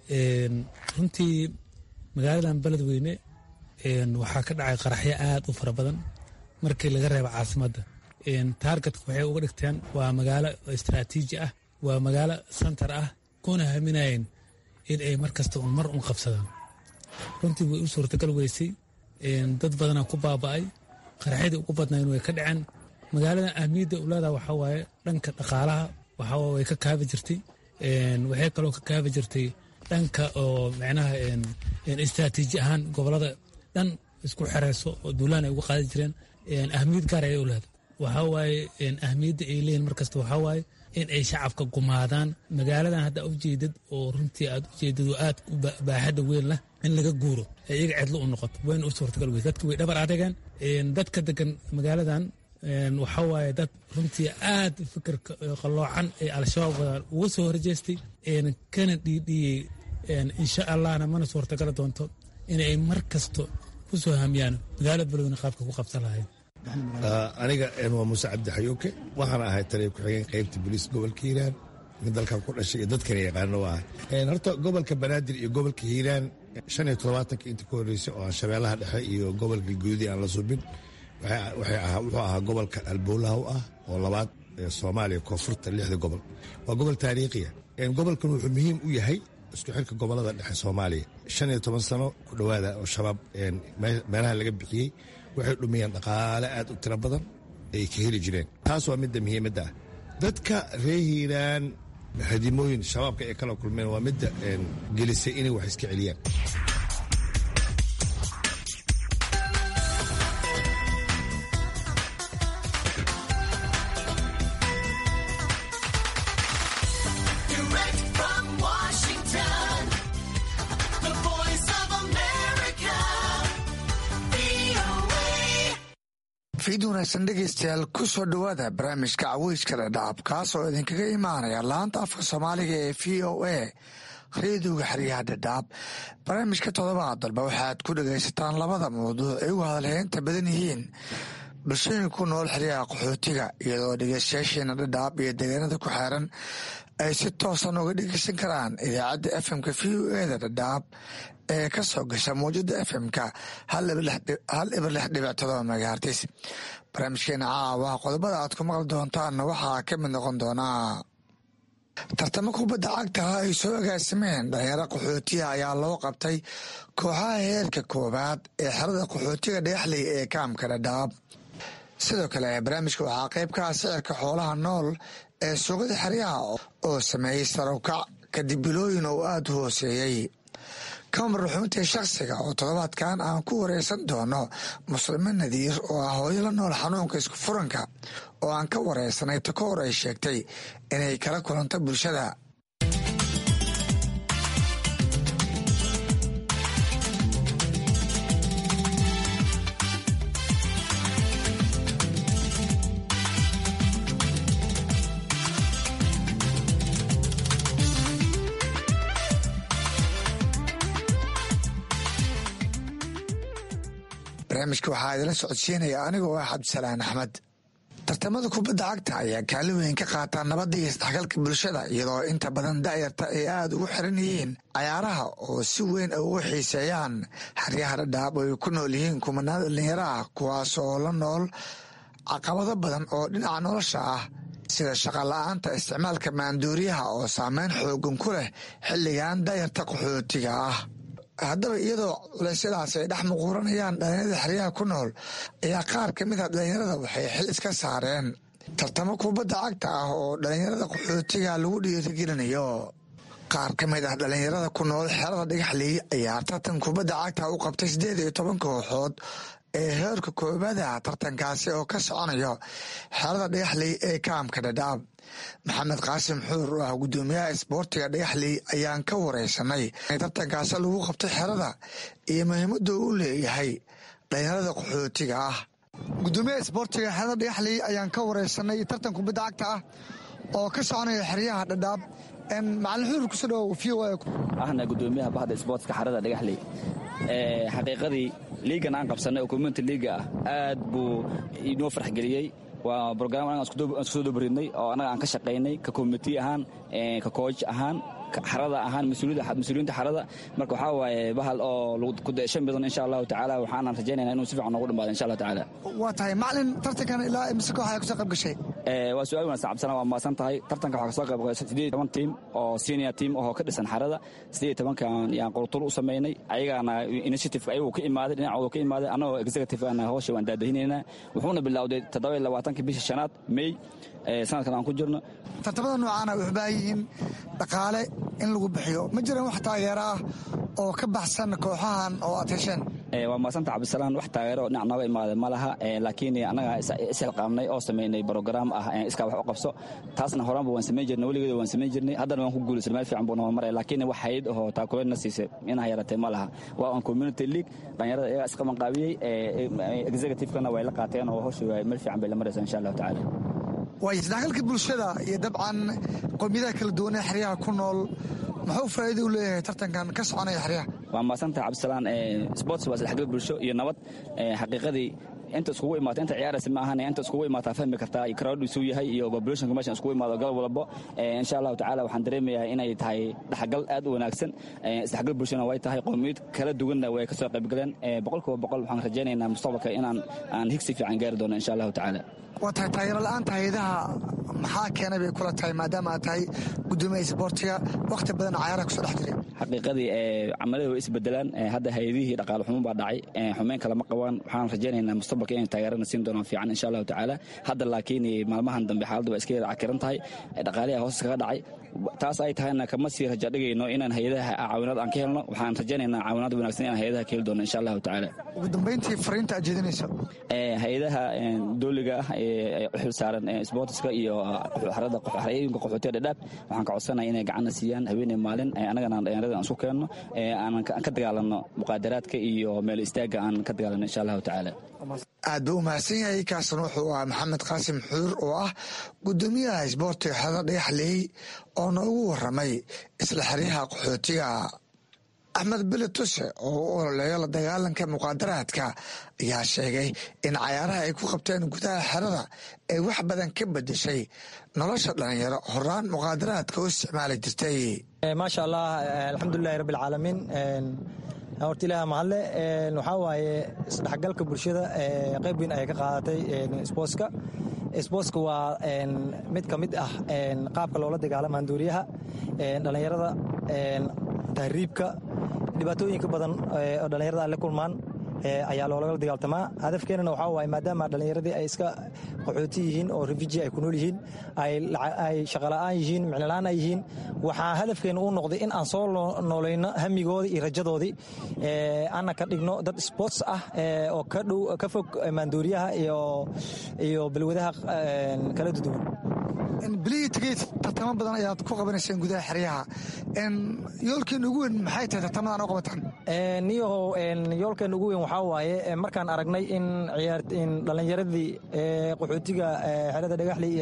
Speaker 14: runtii magaaladan beledweyne waxaa ka dhacay qaraxyo aad u fara badan markii laga reebo caasimadda taargetka waxay uga dhigteen waa magaalo istraatiiji ah waa magaalo santar ah kuna haminayeen in ay mar kasta un mar un qabsadaan runtii way u suurtagal weysay dad badanaa ku baaba'ay qaraxyadii ugu badnayn way ka dhaceen magaaladan ahmiyadda ulaada waxaa waaye dhanka dhaqaalaha waxaa way ka kaabi jirtay waxay kaloo ka kaabi jirtay dhanka oo micnaha istraatiiji ahaan gobolada dhan isku xereyso oo duulaan ay uga qaadi jireen ahmiyad gaar ayay u leedahay waxaa waaye ahmiyadda ay leeyihin markasta waxaa waaye in ay shacabka gumaadaan magaaladan hadda ujeedad oo runtii aad ujeedad oo aad baaxadda weyn leh in laga guuro ee iyaga cidlo u noqoto wayna u suurtagal weyse dadka way dhabar adageen dadka degan magaaladan waxaa waaye dad runtii aad fikirka qalloocan ee al-shabaab wadaan uga soo horjeestay kana dhiidhiyey insha allahna mana suurtagala doonto inay mar kasto ku soo hamiyaan magaalada beledweyne qaabka ku qabsan lahayd
Speaker 15: aniga waa muuse cabdi xayuuke waxaan ahay taliya ku-xigeen qaybta boliis gobolka hiiraan dalkan ku dhashay iyo dadkana yaqaano u ahay horta gobolka banaadir iyo gobolka hiiraan shan iyo todobaatanka inta ka horreysay oo aan shabeellaha dhexe iyo gobolka guudi aan la subin wuxuu ahaa gobolka albuulaha u ah oo labaad ee soomaaliya koonfurta lixda gobol waa gobol taariikhiya gobolkan wuxuu muhiim u yahay isku xirka gobolada dhexe soomaaliya shan iyo toban sano ku dhowaada oo shabaab meelaha laga bixiyey waxay dhumiyeen dhaqaale aad u tiro badan ay ka heli jireen taas waa midda muhiimadda ah dadka reer hiiraan hadimooyin shabaabka ay kala kulmeen waa midda gelisay inay wax iska celiyaan
Speaker 16: fiid wanaagsan dhegaystayaal ku soo dhowaada barnaamijka caweyska dhadhaab kaas oo idinkaga imaanaya laanta afka soomaaliga ee v o a reediga xeryaha dhadhaab barnaamijka todobaad dalba waxaad ku dhagaysataan labada mawduuc ay ugu hadalheynta badan yihiin bulshooyinka ku nool xeryaha qaxootiga iyadoo dhegaystayaasheena dhadhaab iyo deegaanada ku xeeran ay si toosan uga dhegeysan karaan idaacadda fmka v o eda dhadhaab ee ka soo gasha mawjada fmka hal ibar lix dhibic todoba megahartis barnaamijkeena caawa qodobada aad ku maqli doontaanna waxaa ka mid noqon doonaa tartamo kubadda cagtaha ay soo agaasimeen dhalinyaro qaxootiga ayaa loo qabtay kooxaha heerka koowaad ee xerada qaxootiga dhagaxley ee kaamka dhadhaab sidoo kale barnaamijka waxaa qayb ka ah sicirka xoolaha nool ee suuqada xeryaha oo sameeyey sarowkac kadib bilooyin oo aada u hooseeyey kamar ruxuuntii shakhsiga oo toddobaadkan aan ku wareysan doono muslime nadiir oo ah hooyo la nool xanuunka isku furanka oo aan ka wareysanay takoor ay sheegtay inay kala kulanto bulshada barnaamijka waxaa idila socodsiinaya anigoo ah cabdisalaan axmed tartamada kubadda cagta ayaa kaalin weyn ka qaataa nabadda iyo isdhexgalka bulshada iyadoo inta badan da'yarta ay aada ugu xiran yihiin cayaaraha oo si weyn ay ugu xiiseeyaan xeryaha dhadhaab oo ay ku nool yihiin kumanaan dhalinyaro ah kuwaas oo la nool caqabado badan oo dhinaca nolosha ah sida shaqala-aanta isticmaalka maanduuriyaha oo saameyn xoogan ku leh xilligan da'yarta qaxootiga ah haddaba iyadoo culeysyadaas ay dhex muquuranayaan dhalinyarada xeryaha ku nool ayaa qaar ka mid a dhalinyarada waxay xil iska saareen tartamo kubadda cagta ah oo dhalinyarada qaxootiga lagu dhiirigelinayo qaar ka mid ah dhalinyarada ku nool xerada dhagaxley ayaa tartan kubadda cagta u qabtay siddeed iyo toban kooxood ee heerka koobaada tartankaasi oo ka soconayo xerada dhagaxley ee kaamka dhadhaab maxamed qaasim xuur oo ah guddoomiyaha isboortiga dhagaxley ayaan ka wareysanay tartankaasi lagu qabtay xerada iyo muhiimadda uu leeyahay dhalinyarada qaxootiga ah guddoomiyaha isboortiga xerada dhagaxley ayaan ka wareysanay tartan kubadda cagta ah oo ka soconaya xeryaha dhadhaab macalin xuur kusoo dhawow v o
Speaker 17: ahna guddoomiyaha bahda isboortiska xerada dhagaxley xaqiiqadii liigan aan qabsanay oo community liiga ah aad buu inoo farxgeliyey waa brogram anaga aan isku soo dobaridnay oo annaga aan ka shaqaynay ka community ahaan ka kooj ahaan xarada ahaan mas-uuliyiinta xarada marka waxaa waaye bahal oo kudaeshan badan insha allahu tacaala waxaanan rajaynayna inuu si fiican noogu dhamaado insha allah tacaala
Speaker 16: waa tahay macalin tartankan ilaa imise koox ayaa kusoo qayb gashay
Speaker 17: waa su-aal wanaagsan cabdisalaam waa mahadsan tahay tartanka waxaa kasoo qayb gashay siddeed iyo toban tiim oo senior team oo ka dhisan xarada siddeed iyo tobankan yaan qurtur u samaynay ayagaana initiative ayagu ka imaaday dhinacooda ka imaaday annagoo executive ana hawsha waan daadahinaynaa wuxuuna bilowday toddoba iyo labaatanka bisha shanaad may sanadkan aan ku jirno
Speaker 16: tartamada noocaana waxay baahan yihiin dhaqaale in lagu bixiyo ma jiran wax taageero ah oo ka baxsan kooxahan oo aad hesheen
Speaker 17: waa maasanta cabdisalaan wax taageero dhinac nooga imaada ma laha laakiin annaga ishilqaamnay oo samaynay brograam ah iskaa wax u qabso taasna horaanba waan samayn jirnay weligeeda waan samayn jirnay haddana waan ku guulaysan meel fiican buu nama maraya laakiin wax hayad ahoo taakuleedna siisay inaa yaratay ma laha waa on community league dhalinyarada iyagaa isqabanqaabiyey executive-kana way la qaateen oo hawsha meel fiican bay la maraysa insha allahu tacaala
Speaker 16: waay isdhexgalka bulshada iyo dabcan qowmiyadaha kala duwan ee xeryaha ku nool muxuu faa'iida u leeyahay tartankan ka soconaya xeryaha
Speaker 17: waa maadsantaha cabdisalaan sports waa isdhexgal bulsho iyo nabad xaqiiqadii inta iskugu imaata inta ciyaaraysa ma ahan inta iskugu imaataa fahmi kartaa crowd isuu yahay iyo populationka meeshan iskugu imaado galab walbo insha allahu tacaala waxaan dareemayaa inay tahay dhexgal aad u wanaagsan isdhexgal bulshana way tahay qowmiyad kala duwanna way kasoo qaybgaleen boqolkiiba boqol waxaan rajaynaynaa mustaqbalka inaan aan higsi fiican gaari doono insha allahu tacaala
Speaker 16: waa tahay taageero la-aanta hayadaha maxaa keenay bay kula tahay maadaama aad tahay gudoomiya isboortiga wakhti badan cayaaraha kusoo dhex jiray
Speaker 17: xaqiiqadii camalada way isbedelaan hadda hay-adihii dhaqaale xumo baa dhacay xumeyn kale ma qabaan waxaan rajaynaynaa mustaqbalka inay taageerana siin doonaan fiican insha allahu tacaala hadda laakiin maalmahan dambe xaaladdu waa iska yara cakiran tahay dhaqaalihi hoos kaga dhacay taas ay tahayna kama sii raja dhigayno inaan hay-adaha caawinaad aan ka helno waxaan rajaynaynaa caawinaad wanaagsan inaan hay-adaha ka heli doono insha allahu tacaala
Speaker 16: ugu dambayntii fariinta aad jeedinayso
Speaker 17: hay-adaha dowliga ah ee u xil saaran sportiska iyo xarooyinka qaxootiga dhadhaab waxaan ka codsanaya inay gacanna siiyaan haweeney maalin annagana dhalinyarada aan isku keenno aanan ka dagaalanno muqaadaraadka iyo meel istaagga aan ka dagaalanno insha allahu tacaala
Speaker 16: aad buu u mahadsan yahay kaasna wuxuu ah maxamed qaasim xuur oo ah gudoomiyaha isboortiga xerada dhagaxleey oo noogu waramay isla xeryaha qaxootiga axmed bele tuse oo u ololeeyo la dagaalanka muqaadaraadka ayaa sheegay in cayaaraha ay ku qabteen gudaha xerada ay wax badan ka bedeshay nolosha dhalinyaro horaan muqaadaraadka u isticmaali jirtay
Speaker 18: maasha allah alxamdulilahi rabbi alcaalamiin horta ilaah mahadle waxaa waaye isdhexgalka bulshada qayb weyn ayay ka qaadatay sbootska sbootska waa mid ka mid ah qaabka loola dagaalama handuuriyaha dhallinyarada tahriibka dhibaatooyinka badan oo dhallinyarada ay la kulmaan ayaa loolagala dagaaltamaa hadafkeenana waxaa waaye maadaama dhallinyaradii ay iska qaxooti yihiin oo refuji ay ku nool yihiin ay shaqola'aan yihiin micnola'aan ay yihiin waxaa hadafkeena uu noqday in aan soo noolayno hamigoodii iyo rajadoodii ana ka dhigno dad sports ah oo ka dhow ka fog maandooriyaha iyo balwadaha kala duduwan
Speaker 16: bilihii tegey tartamo badan ayaad ku qabanayseen gudaha xeryaha yoolkeena ugu weyn maxay tahay tartamadan u qabataan
Speaker 18: niyahow yoolkeena ugu weyn waxaa waaye markaan aragnay in dhallinyaradii qaxootiga xerada dhagaxley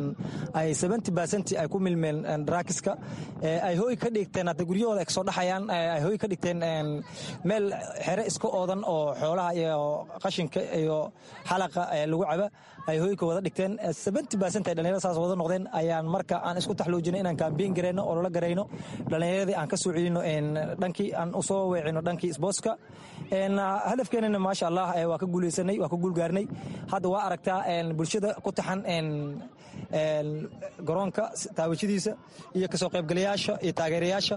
Speaker 18: ay seventy percent ay ku milmeen draakiska ay hooy ka dhigteen hadda guryahooda ay kasoo dhaxayaan ay hooy ka dhigteen meel xere iska oodan oo xoolaha iyo qashinka iyo xalaqa lagu caba ay hooyka wada dhigteen seventy percent ay dhallinyarada saas wada noqdeen ayaan marka aan isku taxluujinay inaan kaambiin garayno oo lala garayno dhallinyaradii aan ka soo celino dhankii aan usoo weecino dhankii sbootska hadafkeenana maasha allah waa ka guuleysanay waa ka guulgaarnay hadda waa aragtaa bulshada ku taxan garoonka taawashadiisa iyo kasoo qaybgalayaasha iyo taageerayaasha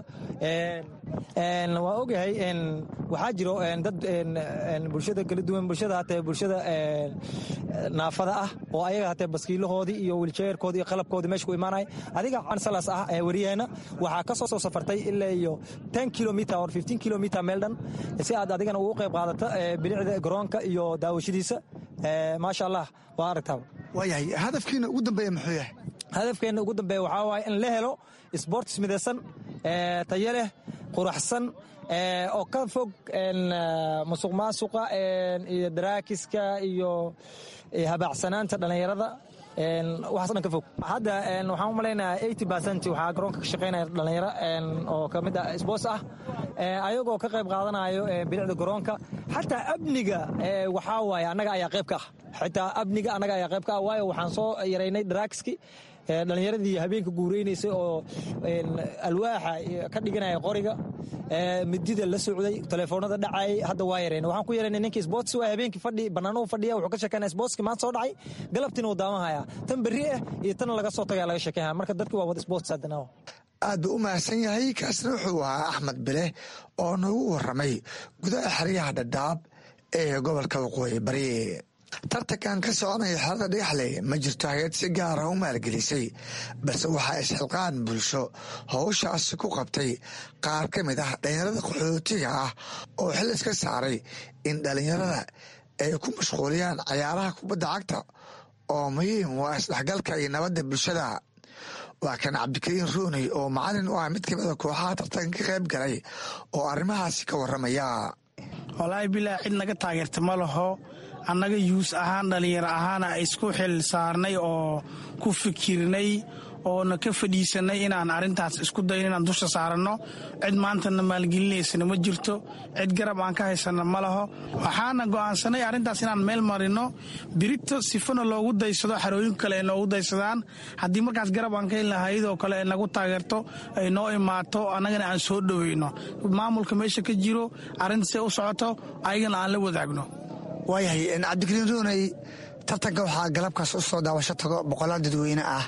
Speaker 18: waa ogahay waxaa jiro dad bulshada kala duwan bulshada hatee bulshada naafada ah oo ayaga hatee baskiilahoodii iyo wiljeerkoodii iyo qalabkoodii meesha ku imaanaya adiga cansalas ah ee wariyaheena waxaa ka soo safartay ilaa iyo ten kilometer or fifteen kilometer meel dhan si aad adigana ugu qayb qaadata bilicda garoonka iyo daawashadiisa maasha allah waa aragtaa
Speaker 16: waayahay hadafkiina ugu dambeeya muxuu yahay
Speaker 18: hadafkeena ugu dambeeya waxaa waaye in la helo sports midaysan tayo leh quraxsan oo ka fog musuq maasuqa iyo daraakiska iyo habaacsanaanta dhallinyarada waxaas dhan ka fog hadda waxaan u malaynayaa eighty percent waxaa garoonka ka shaqaynaya dhallinyaro oo ka mid ah sports ah ayagoo ka qayb qaadanayo bilicda garoonka xataa amniga waxaa waaye annaga ayaa qayb ka ah xitaa amniga annaga ayaa qayb ka ah waayo waxaan soo yaraynay daraakiski dhallinyaradii habeenka guureynaysay oo alwaaxa ka dhiganaya qoriga midida la socday telefoonada dhacayay hadda waa yareen waxaan ku yaranay ninkii sports waa habeenkii fadhi bannaanuhu fadhiya wuxuu ka sheekeynaya sportski maanta soo dhacay galabtiina uu daawanhaya tan berri ah iyo tan laga soo tagaya laga sheekeynaya marka dadki waa wada sports haddana
Speaker 16: aad buu u mahadsan yahay kaasna wuxuu ahaa axmed bile oo noogu waramay gudaha xeryaha dhadhaab ee gobolka waqooyi bari tartankan ka soconaya xerada dhagaxley ma jirto hay-ad si gaara u maalgelisay balse waxaa isxilqaan bulsho howshaasi ku qabtay qaar ka mid ah dhallinyarada qaxootiga ah oo xil iska saaray in dhallinyarada ay ku mashquuliyaan cayaaraha kubadda cagta oo muhiim waa isdhexgalka iyo nabadda bulshada waa kan cabdikariin ruuney oo macalin u ah mid ka mida kooxaha tartanka ka qayb galay oo arrimahaasi ka waramaya
Speaker 19: walaahi bilaa cid naga taageerta ma laho annaga yuus ahaan dhallinyaro ahaana isku xil saarnay oo ku fikirnay oona ka fadhiisanay inaan arrintaas isku dayn inaan dusha saaranno cid maantana maalgelinaysana ma jirto cid garab aan ka haysana ma laho waxaana go'aansanay arrintaas inaan meel marino birito sifana loogu daysado xarooyin kale ay noogu daysadaan haddii markaas garab aan ka helna hayadoo kale ay nagu taageerto ay noo imaato annagana aan soo dhoweyno maamulka meesha ka jiro arrintaasay u socoto ayagana aan la wadaagno
Speaker 16: waayahay cabdikariin rooney tartanka waxaa galabkaas u soo daawasho tago boqolaal dadweyne ah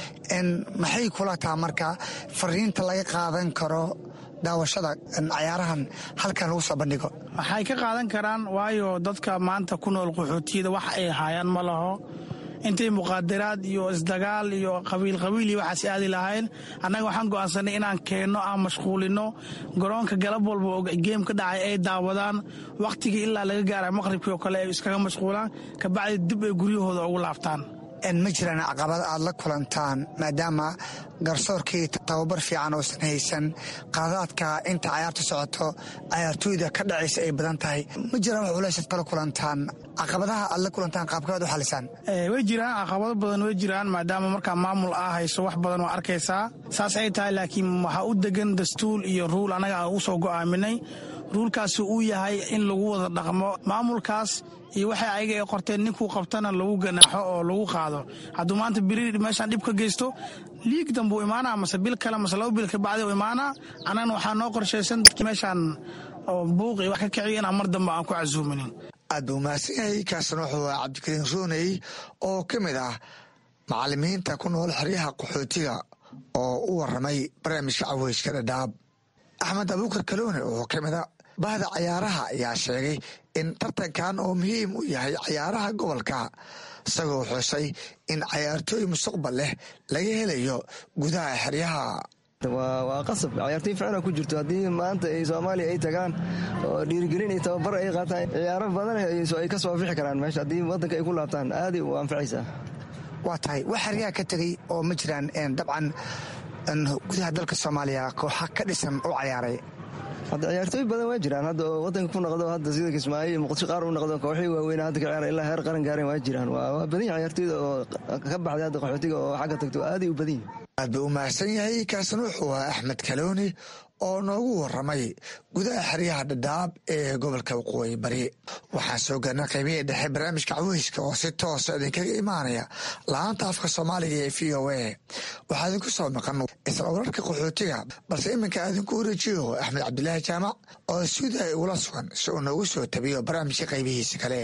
Speaker 16: maxay kula taa marka fariinta laga qaadan karo daawashada cayaarahan halkan lagu soo bandhigo
Speaker 19: waxay ka qaadan karaan waayo dadka maanta ku nool qaxootiyada wax ay haayaan ma laho intay muqaadaraad iyo isdagaal iyo qabiil qabiil iyo waxaas aadi lahayn annaga waxaan go'aansanay inaan keenno aan mashquulino garoonka galab walba oo geem ka dhacay ay daawadaan wakhtigii ilaa laga gaara maqhribkii oo kale ay iskaga mashquulaan kabacdi dib ay guryahooda ugu laabtaan
Speaker 16: ma jiraan caqabad aad la kulantaan maadaama garsoorkii tababar fiican oosan haysan qaadaadka inta cayaarta socoto cayaartooyda ka dhacaysa ay badan tahay ma jiraan wax culaysaad kala kulantaan caqabadaha aad la kulantaan qaabkaad u xalisaan
Speaker 19: way jiraan caqabado badan way jiraan maadaama markaa maamul aa hayso wax badan oo arkaysaa saas ay tahay laakiin waxaa u degan dastuur iyo ruul annaga aan u soo go'aaminay ruulkaasi uu yahay in lagu wada dhaqmo maamulkaas iyo waxay ayaga ay qorteen ninkuu qabtana lagu ganaaxo oo lagu qaado hadduu maanta biri meeshaan dhib ka geysto liig dambuu imaanaa mase bil kale mase laba bil kabacdi u imaanaa annagana waxaa noo qorshaysan dadkii meeshaan oo buuq iyo wax ka kiciya inaan mar dambe aan ku casuuminin
Speaker 16: aad buu mahadsan yahay kaasna wuxuu ah cabdikariin rooney oo ka mid ah macalimiinta ku nool xeryaha qaxootiga oo u waramay barnaamijka caweyska dhadhaab axmed abuukar kaloone oo ka mid a bahda cayaaraha ayaa sheegay in tartankan oo muhiim u yahay cayaaraha gobolka isagoo xusay in cayaartooy mustaqbal leh laga helayo gudaha xeryaha
Speaker 20: waa qasab cayaartooy ficna ku jirto haddii maanta ay soomaaliya ay tagaan oo dhiirigelin iyo tababar ay qaataan ciyaaro badan ay ka soo afixi karaan meesha haddii waddanka ay ku laabtaan aaday u anfacaysaa
Speaker 16: waa tahay wax xeryaha ka tegey oo ma jiraan dabcan gudaha dalka soomaaliya kooxa ka dhisan u cayaaray
Speaker 20: hadda ciyaartooy badan waa jiraan hadda oo wadanka ku noqdo hadda sida kismaayo iyo muqdisho qaar u noqdo kooxii waaweyn hadda ka ciyaara ilaa heer qaran gaareen waa jiraan waa badan yahay ciyaartooyda oo ka baxday hadda qaxootiga oo xagga tagto aaday u badan yihin
Speaker 16: aad buu u mahadsan yahay kaasna wuxuu ahaa axmed kalooni oo noogu waramay gudaha xeryaha dhadhaab ee gobolka waqooyi bari waxaan soo gaarnay qaybihii dhexe barnaamijka caweyska oo si toosa idinkaga imaanaya la-aanta afka soomaaliga ee v o a waxaa idinku soo maqan isla wararka qaxootiga balse iminka idinku wareejiyo axmed cabdilaahi jaamac oo suudaha igula sugan si uu noogu soo tabiyo barnaamijka qaybihiisa kale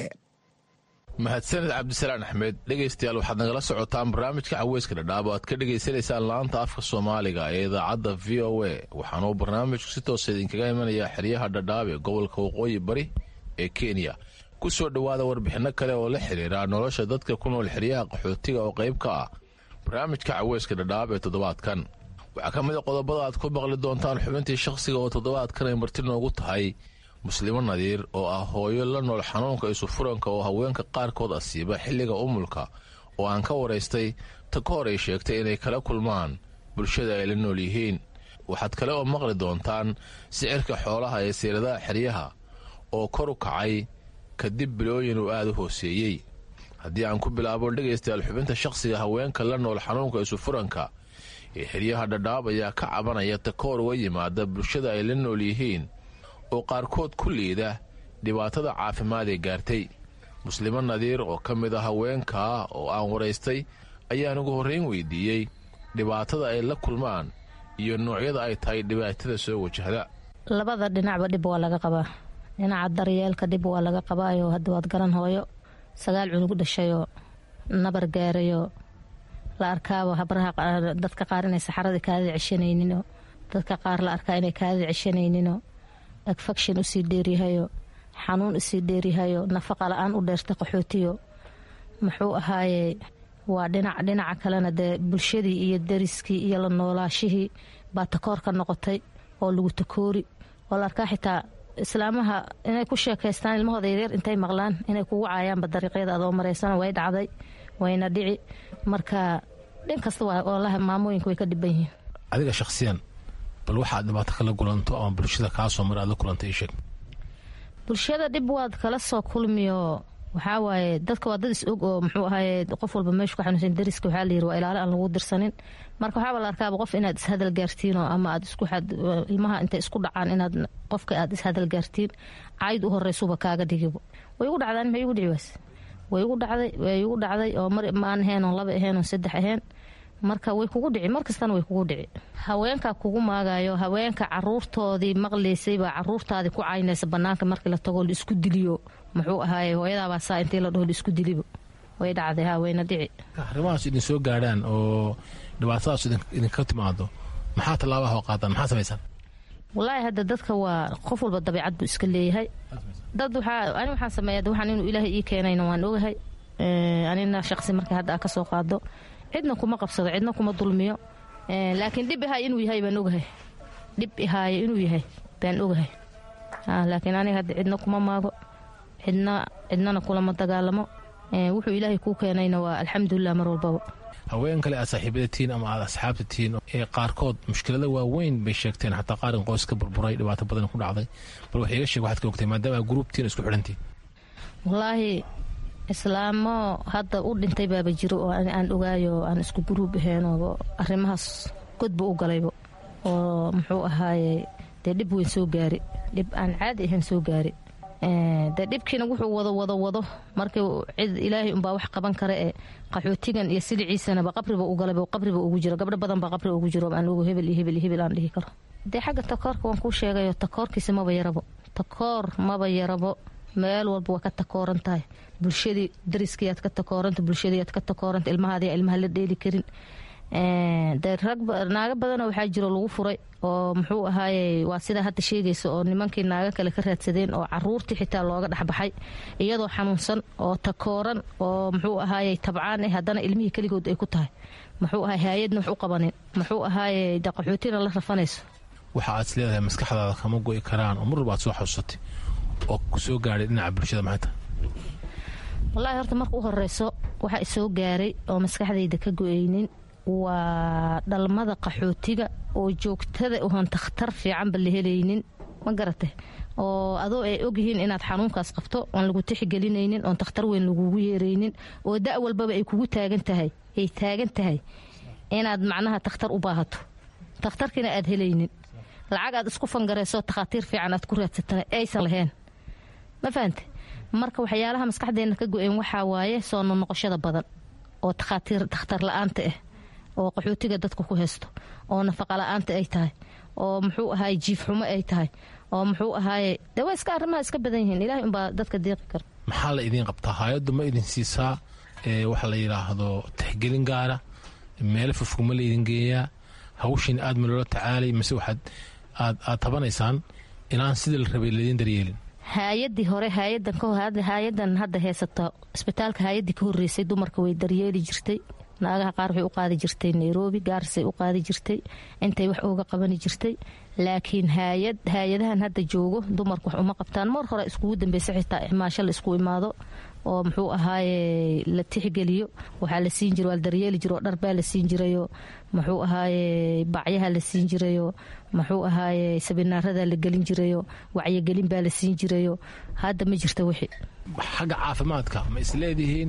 Speaker 21: mahadsaned cabdisalaan axmed dhegaystayaal waxaad nagala socotaan barnaamijka caweyska dhadhaab oo aad ka dhagaysanaysaan la-aanta afka soomaaliga ee idaacadda v o a waxaanuu barnaamijku si toosa idinkaga imanayaa xeryaha dhadhaab ee gobolka waqooyi bari ee kenya ku soo dhowaada warbixinno kale oo la xiriira nolosha dadka ku nool xeryaha qaxootiga oo qayb ka ah barnaamijka caweyska dhadhaab ee toddobaadkan waxaa ka mid a qodobada aad ku maqli doontaan xubintii shakhsiga oo toddobaadkan ay marti noogu tahay muslimo nadiir oo ah hooyo la nool xanuunka isufuranka oo haweenka qaarkood asiiba xilliga umulka oo aan ka waraystay ta ka hor ay sheegtay inay kala kulmaan bulshada ay la nool yihiin waxaad kale oo maqli doontaan sicirka xoolaha ee siiradaha xeryaha oo kor u kacay kadib bilooyin uu aada u hooseeyey haddii aan ku bilaabo dhegaystayaal xubinta shakhsiga haweenka la nool xanuunka isufuranka ee xeryaha dhadhaab ayaa ka cabanaya ta ka hor uga yimaada bulshada ay la nool yihiin oo qaarkood ku liida dhibaatada caafimaad ee gaartay muslimo nadiir oo ka mid a haweenkaa oo aan waraystay ayaan ugu horrayn weydiiyey dhibaatada ay la kulmaan iyo noocyada ay tahay dhibaatada soo wajahda
Speaker 22: labada dhinacba dhib waa laga qabaa dhinaca daryeelka dhib waa laga qabaayo hadda waad garan hooyo sagaal cunug dhashayoo nabar gaarayoo la arkaaba habraha dadka qaar inay saxarada kaadida ceshanayninoo dadka qaar la arkaa inay kaadida ceshanayninoo agfaction usii dheeryahayo xanuun usii dheeryahayo nafaqa la-aan u dheerta qaxootiyo muxuu ahaaye waa dhinac dhinaca kalena dee bulshadii iyo dariskii iyo la noolaashihii baa takoor ka noqotay oo lagu takoori oo la arkaa xitaa islaamaha inay ku sheekaystaan ilmahooda yaryar intay maqlaan inay kugu caayaanba dariiqyada adoo maraysana way dhacday wayna dhici marka dhin kasta waalaha maamooyinka way ka dhiban yihiin
Speaker 21: adiga shakhsiyan bal waxaad dhibaato kala kulanto ama bulshada kaasoo mar aad la kulanta ii sheeg
Speaker 22: bulshada dhib waad kala soo kulmiyo waxaa waaye dadka waa dad is og oo muxuu ahaye qof walba meeshu ka xanuunsan dariska waxaa la yiri waa ilaalo aan lagu dirsanin marka waxaaba la arkaaba qof inaad ishadal gaartiinoo ama aad isku ilmaha intay isku dhacaan inaad qofka aad ishadal gaartiin cayd u horeysuba kaaga dhigibo way igu dhacdaan maxay igu dhici waas way igu dhacday way igu dhacday oo mar maan ahayn oo laba ahayn oo saddex ahayn marka way kugu dhici mar kastana way kugu dhici haweenkaa kugu maagayo haweenka caruurtoodii maqlaysay baa caruurtaadii ku caynaysa banaanka markii la tagoo la isku diliyo muxuu ahaaye hooyadaabaa saa intii la dhaho la isku dilibo way dhacday ha wayna dhici
Speaker 21: arrimahaas idin soo gaadhaan oo dhibaatadaas idinka timaado maxaa tallaabaha oo qaadaan maxaa samaysaan
Speaker 22: wallaahi hadda dadka waa qof walba dabiicad buu iska leeyahay dad waxaa ani waxaan sameeya waxaan inuu ilaahay ii keenayna waan ogahay anina shaqsi markay hadda aa ka soo qaado cidna kuma qabsado cidna kuma dulmiyo laakiin dhib ihaay inuu yahay baan ogahay dhib ihaayo inuu yahay baan ogahay laakiin aniga hadda cidna kuma maago cidna cidnana kulama dagaalamo wuxuu ilaahay kuu keenayna waa alxamdulilah mar walbaba
Speaker 21: haween kale aad saaxiibada tihiin ama aad asxaabta tihiin ee qaarkood mushkilada waaweyn bay sheegteen xataa qaarin qoys ka burburay dhibaato badan ku dhacday bal wax iga sheeg waxaad ka ogtay maadaama aa gruubtiin isku xidhantiin
Speaker 22: wallaahi islaamo hadda u dhintay baaba jiro oo aan ogaayo aan isku guruub ahaynoo arrimahaas godba u galaybo oo muxuu ahaaye dee dhib weyn soo gaari dhib aan caadi ahayn soo gaari dee dhibkiina wuxuu wado wado wado markii cid ilaahay unbaa wax qaban kara ee qaxootigan iyo siliciisanaba qabriba u galayba qabriba ugu jiro gabdho badan baa qabri ugu jiro aan ogo hebel iyo hebel iyo hebel aan dhihi karo dee xagga takoorka waan kuu sheegayo takoorkiisa maba yarabo takoor maba yarabo meel walba waa ka takooran tahay bulshadii dariskiiaad ka takooranta bulshadiiaad ka takooranta ilmahaadi ilmaha la dheeli karin dee rag naago badanoo waxaa jiro lagu furay oo muxuu ahaaye waa sidaa hadda sheegaysa oo nimankii naago kale ka raadsadeen oo caruurtii xitaa looga dhexbaxay iyadoo xanuunsan oo takooran oo muxuu ahaaye tabcaan eh haddana ilmihii keligood ay ku tahay muxuu ahaay hay-adna wax u qabanin muxuu ahaaye de qaxootina la rafanayso
Speaker 21: waxa aad is leedahay maskaxdaada kama go'i karaan oo mar walba aad soo xasuusatay oo ku soo gaadhay dhinaca bulshada maxay tahay
Speaker 22: wallaahi horta marka u horeyso waxaa isoo gaaray oo maskaxdayda ka go-aynin waa dhalmada qaxootiga oo joogtada oon takhtar fiicanba la helaynin ma garate oo adoo ay ogyihiin inaad xanuunkaas qabto oon lagu tixgelinaynin oon takhtar weyn lagugu yeeraynin oo da' walbaba ay kugu taagan tahay ay taagan tahay inaad macnaha takhtar u baahato takhtarkiina aad helaynin lacag aad isku fangarayso takhaatiir fiican aad ku raadsatana aysan lahayn ma fahante marka waxyaalaha maskaxdeena ka go-een waxaa waaye soo nonoqoshada badan oo takhaatiir takhtar la-aanta ah oo qaxootiga dadka ku haysto oo nafaqa la-aanta ay tahay oo muxuu ahaay jiif xumo ay tahay oo muxuu ahaaye dee waa iska arrimaha iska badan yihiin ilahay unbaa dadka deeqi kara
Speaker 21: maxaa la idiin qabtaa hay-addu ma idin siisaa waxa la yidhaahdo tixgelin gaara meelo fofugma la idin geeyaa hawshin aad ma loola tacaalay mise waxaad aad aad tabanaysaan inaan sidii la rabay ladiin daryeelin
Speaker 22: hay-adii hore hay-adan hadda heysata isbitaalka hay-adii ka horeysay dumarka way daryeeli jirtay naagaha qaar waxay u qaadi jirtay nairobi gaarisay u qaadi jirtay intay wax ooga qabani jirtay laakiin hayad hay-adahan hadda joogo dumarku wax uma qabtaan mar hore iskugu dambeysa xitaa ixmaasho la isku imaado oo muxuu ahaaye la tixgeliyo waxaa la siin jira waa la daryeeli jiro oo dharbaa la siin jirayo muxuu ahaaye bacyaha la siin jirayo muxuu ahaaye sabinaarada la gelin jirayo wacyigelin baa la siin jirayo hadda ma jirta wixii
Speaker 21: xagga caafimaadka ma isleedihiin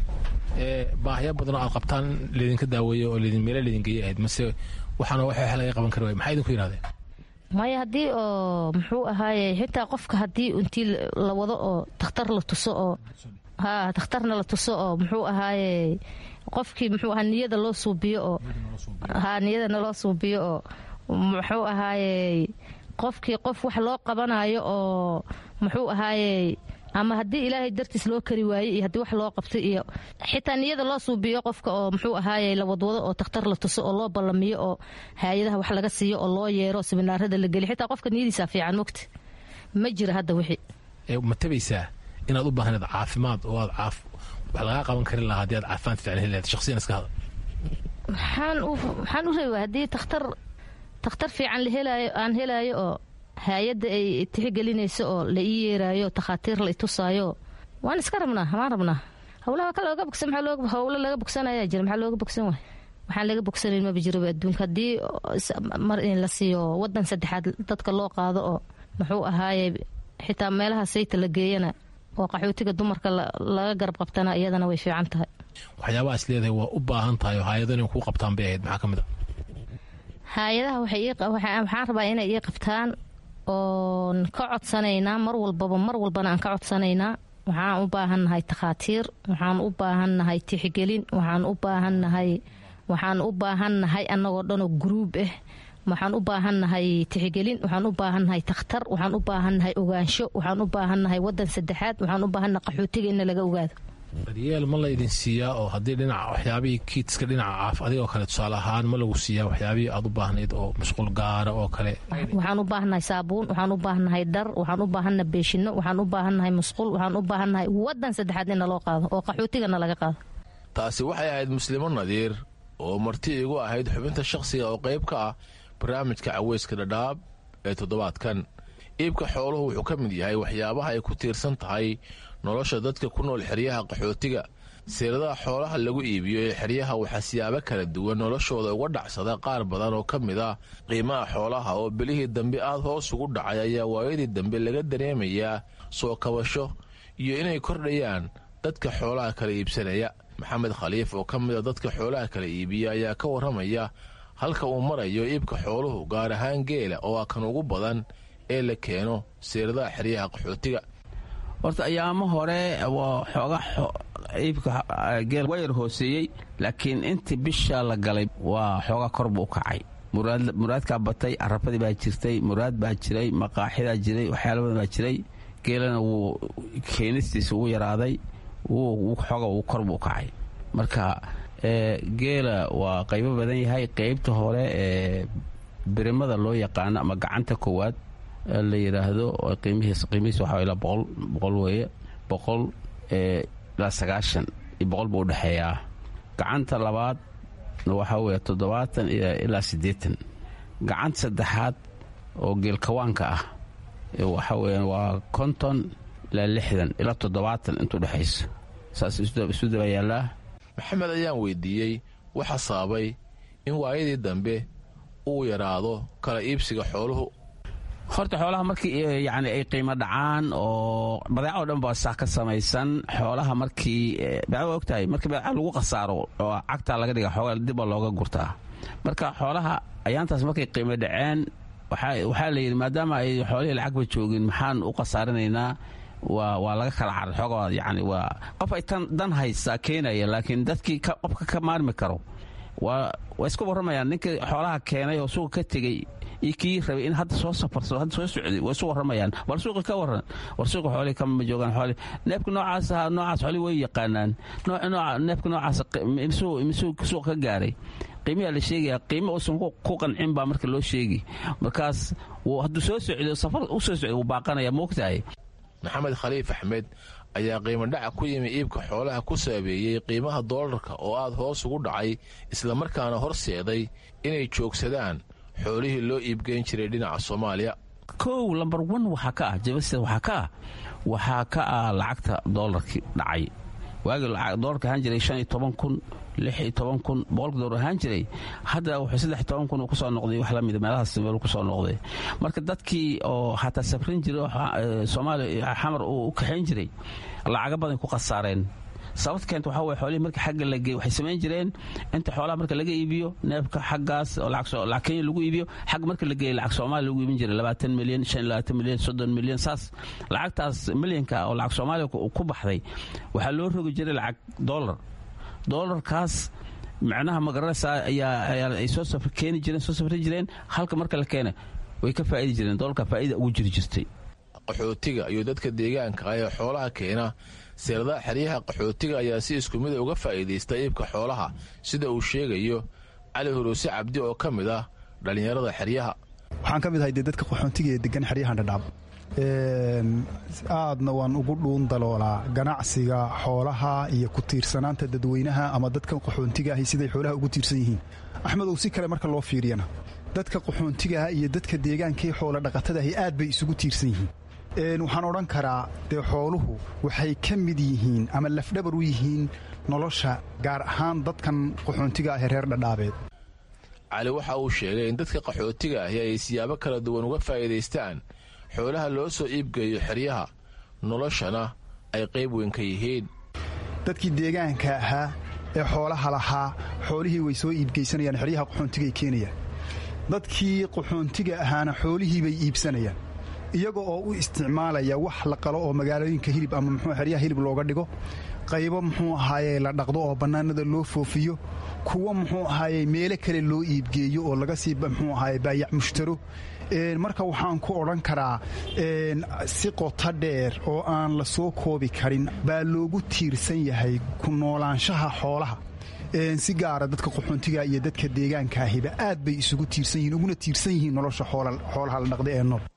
Speaker 21: baahyo badanoo aad qabtaan laydinka daaweeyo oo meela laydin geeya ahayd mase waxaana wax laga qaban kari waay maxaa idinku yidhahdeen
Speaker 22: maya haddii oo muxuu ahaaye xitaa qofka haddii intii la wado oo takhtar la tuso oo ha takhtarna la tuso oo muxuu ahaaye qofkii muxuu ahaa niyada loo suubiyo oo ha niyadana loo suubiyo oo muxuu ahaaye qofkii qof wax loo qabanayo oo muxuu ahaaye ama haddii ilaahay dartiis loo kari waayey iyo haddii wax loo qabtay iyo xitaa niyada loo suubiyo qofka oo muxuu ahaaye la wadwado oo takhtar la tuso oo loo ballamiyo oo hay-adaha wax laga siiyo oo loo yeero siminaarada la geliyo xitaa qofka niyadiisa fiican mogta ma jira hadda wixii
Speaker 21: ma tabaysaa inaad u baahneed caafimaad oo aad caaf wax lagaa qaban karin lahaa haddii aad caafimaad fiican heli lahayd shakhsiyan iska hada
Speaker 22: maxaan u maxaan u reebaa haddii takhtar takhtar fiican la helaayo aan helaayo oo hay-adda ay tixgelinayso oo la ii yeeraayo takhaatiir la itusaayo waan iska rabnaa waan rabnaa howlaha ka looga bogsan maxaa looga howlo laga bogsanaya jira maxaa looga bogsan waay waxaan laga bogsanayn maba jiraba adduunka haddii mar in la siiyo wadan saddexaad dadka loo qaado oo muxuu ahaaye xitaa meelaha sayta la geeyana oo qaxootiga dumarka laga garab qabtana iyadana way fiican tahay
Speaker 21: waxyaabaha is leedahay waa u baahan tahay oo hay-ado inay kuu qabtaan bay ahayd maxaa ka mid a
Speaker 22: hay-adaha waxaan rabaa inay ii qabtaan oon ka codsanaynaa mar walbaba mar walbana aan ka codsanaynaa waxaan u baahannahay takhaatiir waxaan u baahannahay tixgelin waxaan u baahannahay waxaan u baahannahay annagoo dhanoo guruub ah waxaan u baahannahay tixgelin waxaan u baahannahay takhtar waxaan u baahannahay ogaansho waxaan u baahannahay wadan saddexaad waxaan u baahannahay qaxootiga in laga ogaado
Speaker 21: daryeel ma la idin siiyaa oo haddii dhinaca waxyaabihii kiidska dhinaca caaf adigoo kale tusaale ahaan ma lagu siiyaa waxyaabihii aad u baahnayd oo mashquul gaara oo kale
Speaker 22: waxaan u baahannahay saabuun waxaan u baahannahay dhar waxaan u baahannahay beeshino waxaan u baahannahay musqul waxaan u baahannahay wadan saddexaad in naloo qaado oo qaxootigana laga qaado
Speaker 21: taasi waxay ahayd muslimo nadiir oo marti igu ahayd xubinta shakhsiga oo qayb ka ah barnaamijka caweyska dhadhaab ee toddobaadkan iibka xooluhu wuxuu ka mid yahay waxyaabaha ay ku tiirsan tahay nolosha dadka ku nool xeryaha qaxootiga siiradaha xoolaha lagu iibiyo ee xeryaha waxaa siyaabo kala duwan noloshooda uga dhacsada qaar badan oo ka mid ah qiimaha xoolaha oo belihii dambe aad hoos ugu dhacay ayaa waayadii dambe laga dareemayaa soo kabasho iyo inay kordhayaan dadka xoolaha kala iibsanaya maxamed khaliif oo ka mid a dadka xoolaha kala iibiya ayaa ka warramaya halka uu marayo iibka xooluhu gaar ahaan geela oo ah kan ugu badan ee la keeno siiradaha xeryaha qaxootiga
Speaker 2: horta ayaamo hore waa xooga iibka geel waa yar hooseeyey laakiin intii bisha la galay waa xooga kor buu u kacay muraadkaa batay carabadii baa jirtay muraad baa jiray maqaaxidaa jiray waxyaala badan baa jiray geelana wuu keenistiisa ugu yaraaday xooga uu kor buu u kacay marka geela waa qaybo badan yahay qaybta hore ee birimada loo yaqaano ama gacanta koowaad la yidhaahdo qiimihiis qiimihiis waxaa ilaa boqol boqol weeye boqol ilaa sagaashan iyo boqol buu udhexeeyaa gacanta labaad waxaa weeye toddobaatan ilaa siddeetan gacanta saddexaad oo geelkawaanka ah waxaa weeyaan waa konton ilaa lixdan ilaa toddobaatan intuu dhexayso saas isu daba yaallaa
Speaker 21: maxamed ayaan weydiiyey waxa sababay in waayadii dambe uu yaraado kala iibsiga xooluhu
Speaker 2: horta xoolaha markii yani ay qiimo dhacaan oo badeeca o dhan baa saa ka samaysan xoolaha markii baa ogtahay markii badeeca lagu khasaaro oo cagtaa laga dhiga xoogaa dibba looga gurtaa marka xoolaha ayaantaas markay qiimo dhaceen waxaa la yidhi maadaama ay xoolihii lacagba joogin maxaan u khasaarinaynaa waa laga kala caray xoogaa yani waa qof ay tan dan haysaa keenaya laakiin dadkii qofka ka maarmi karo waa iska warramayaan ninkii xoolaha keenay oo suuqa ka tegey iyo kii rabay in hadda soo safarsado hadda soo socday way isu warramayaan war suuqa ka warran war suuqa xoolihii kama joogaan xoolih neefka noocaas ahaa noocaas xoolihii way yaqaanaan neefka noocaas misuu suuqa ka gaaray qiimiyaa la sheegaya qiimo uusan ku qancin baa marka loo sheegi markaas hadduu soo socdo safar u soo socdo wuu baaqanaya moogtahay
Speaker 21: maxamed khaliif axmed ayaa qiimo dhaca ku yimi iibka xoolaha ku saabeeyey qiimaha doolarka oo aad hoos ugu dhacay islamarkaana horseeday inay joogsadaan xoolihii loo iibgeyn jiray dhinaca soomaaliya
Speaker 2: kow lambar wan waxaa ka ah jabasted waxaa ka ah waxaa ka ah lacagta doolarkii dhacay waagii doolarka ahaan jiray shan iyo toban kun lix iyo toban kun boqolka doolar ahaan jiray hadda wuxuu saddex iyo toban kun uu kusoo noqday wax lamida meelahaas meel kusoo noqday marka dadkii oo xataa safrin jiray oo soomaaliya xamar uu u kaxayn jiray lacaga badan ku khasaareen sababta keenta waxaa weye xoolihii marka xagga la geey waxay samayn jireen inta xoolaha marka laga iibiyo neefka xaggaas oo lacag kenya lagu iibiyo xagga marka la geeyey lacag soomaaliya lagu iibin jiray labaatan milyan shan iyo labaatan milyan soddon milyan saas lacagtaas milyanka oo lacag soomaaliya ku baxday waxaa loo rogi jiray lacag dollar doolarkaas macnaha magaranaysaa ayaa ay soo safr keeni jireen soo safri jireen halka marka la keena way ka faa'idi jireen doolarka faa'ida ugu jiri jirtay
Speaker 21: qaxootiga iyo dadka deegaanka ah ee xoolaha keena seeradaha xeryaha qaxootiga ayaa si isku mida uga faa'iidaysta iibka xoolaha sida uu sheegayo cali huruuse cabdi oo ka mid ah dhallinyarada xeryaha
Speaker 4: waxaan ka mid ahay dee dadka qaxoontiga ee degan xeryahan dhadhaab aadna waan ugu dhuun daloolaa ganacsiga xoolaha iyo ku tiirsanaanta dadweynaha ama dadkan qaxoontiga ahi siday xoolaha ugu tiirsan yihiin axmedow si kale marka loo fiiriyana dadka qaxoontigaah iyo dadka deegaankaee xoola dhaqatadaahi aad bay isugu tiirsan yihiin waxaan odhan karaa dee xooluhu waxay ka mid yihiin ama lafdhabar u yihiin nolosha gaar ahaan dadkan qaxoontiga ah ee reer dhadhaabeed
Speaker 21: cali waxa uu sheegay in dadka qaxootiga ahi ay siyaabo kala duwan uga faa'iidaystaan xoolaha loo soo iibgeeyo xeryaha noloshana ay qayb weyn ka yihiin
Speaker 4: dadkii deegaanka ahaa ee xoolaha lahaa xoolihii way soo iibgeysanayaan xeryaha qaxoontigay keenayaan dadkii qaxoontiga ahaana xoolihii bay iibsanayaan iyaga oo u isticmaalaya wax la qalo oo magaalooyinka hilib ama muxuu xeryaha hilib looga dhigo qaybo muxuu ahaaye la dhaqdo oo bannaanada loo foofiyo kuwo muxuu ahaaye meelo kale loo iibgeeyo oo laga sii muxuu ahaaye baayac mushtaro marka waxaan ku odhan karaa si qoto dheer oo aan la soo koobi karin baa loogu tiirsan yahay ku noolaanshaha xoolaha si gaara dadka qaxoontiga iyo dadka deegaankaahiba aad bay isugu tiirsan yihiin uguna tiirsan yihiin nolosha xoolaha la dhaqda ee nool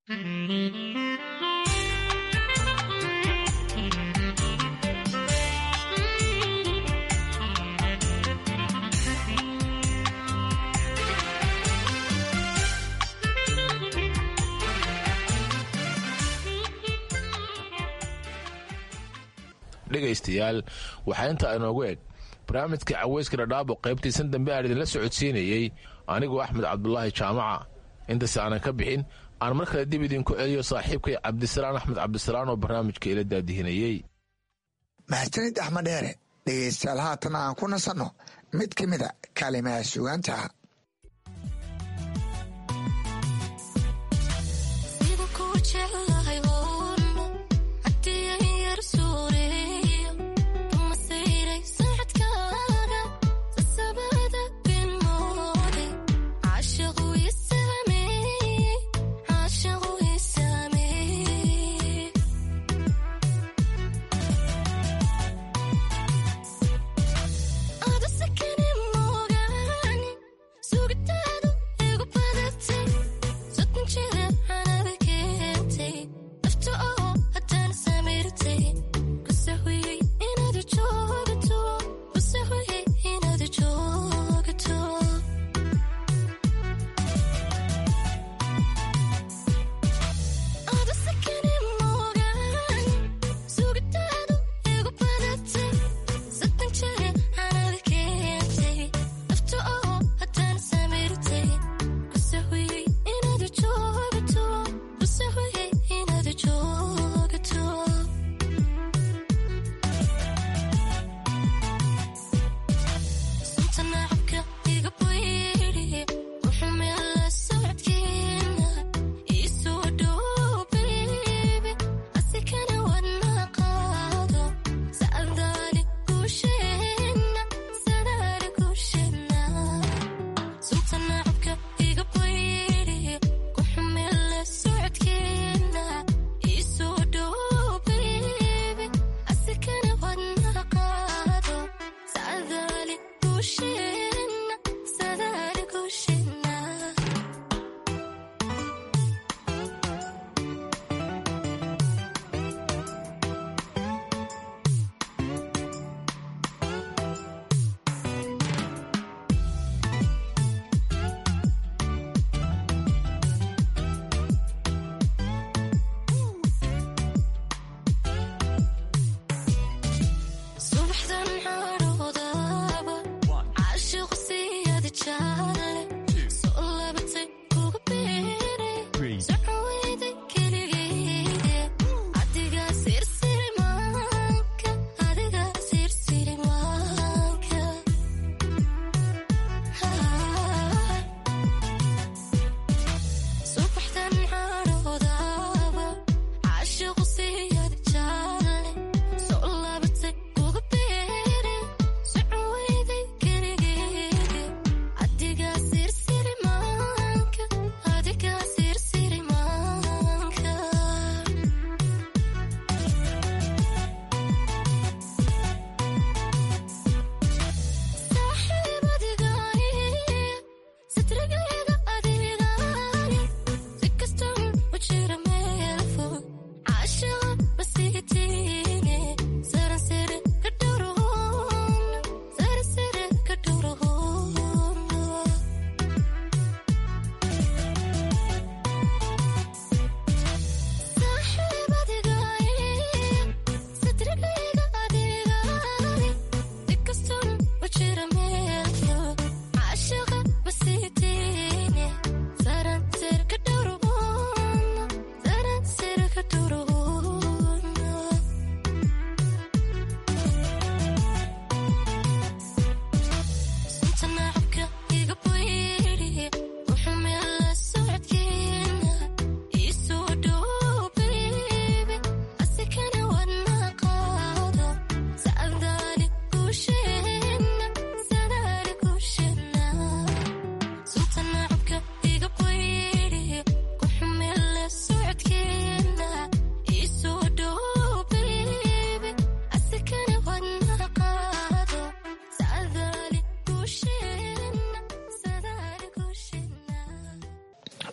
Speaker 21: dhegaystayaal waxaa intaa inoogu eg barnaamijka caweyska dhadhaabo qaybtiisan dambe aan idinla socodsiinayey anigoo axmed cabdulaahi jaamaca intaas aanan ka bixin aan mar kale dib idinku celiyo saaxiibkay cabdisalaan axmed cabdisalaan oo barnaamijka ila daadihinayey
Speaker 16: mahadsanid axmed dheere dhegaystayaal haatan aan ku nasanno mid ka mida kaalimaha sugaanta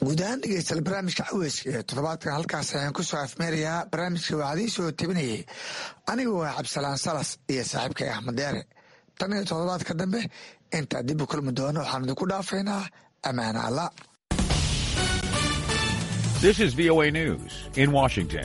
Speaker 16: guud ahaan dhegeystayaal barnaamijka caweyska ee toddobaadkan halkaas ayaan ku soo afmeerayaa barnaamijka waxaa idiin soo tebinayay anigu waa cabdisalaan salas iyo saaxiibkay axmed deere tan iyo toddobaadka dambe intaa dib u kulmi doono waxaan idinku dhaafaynaa ammaana alla
Speaker 1: This is VOA News in Washington.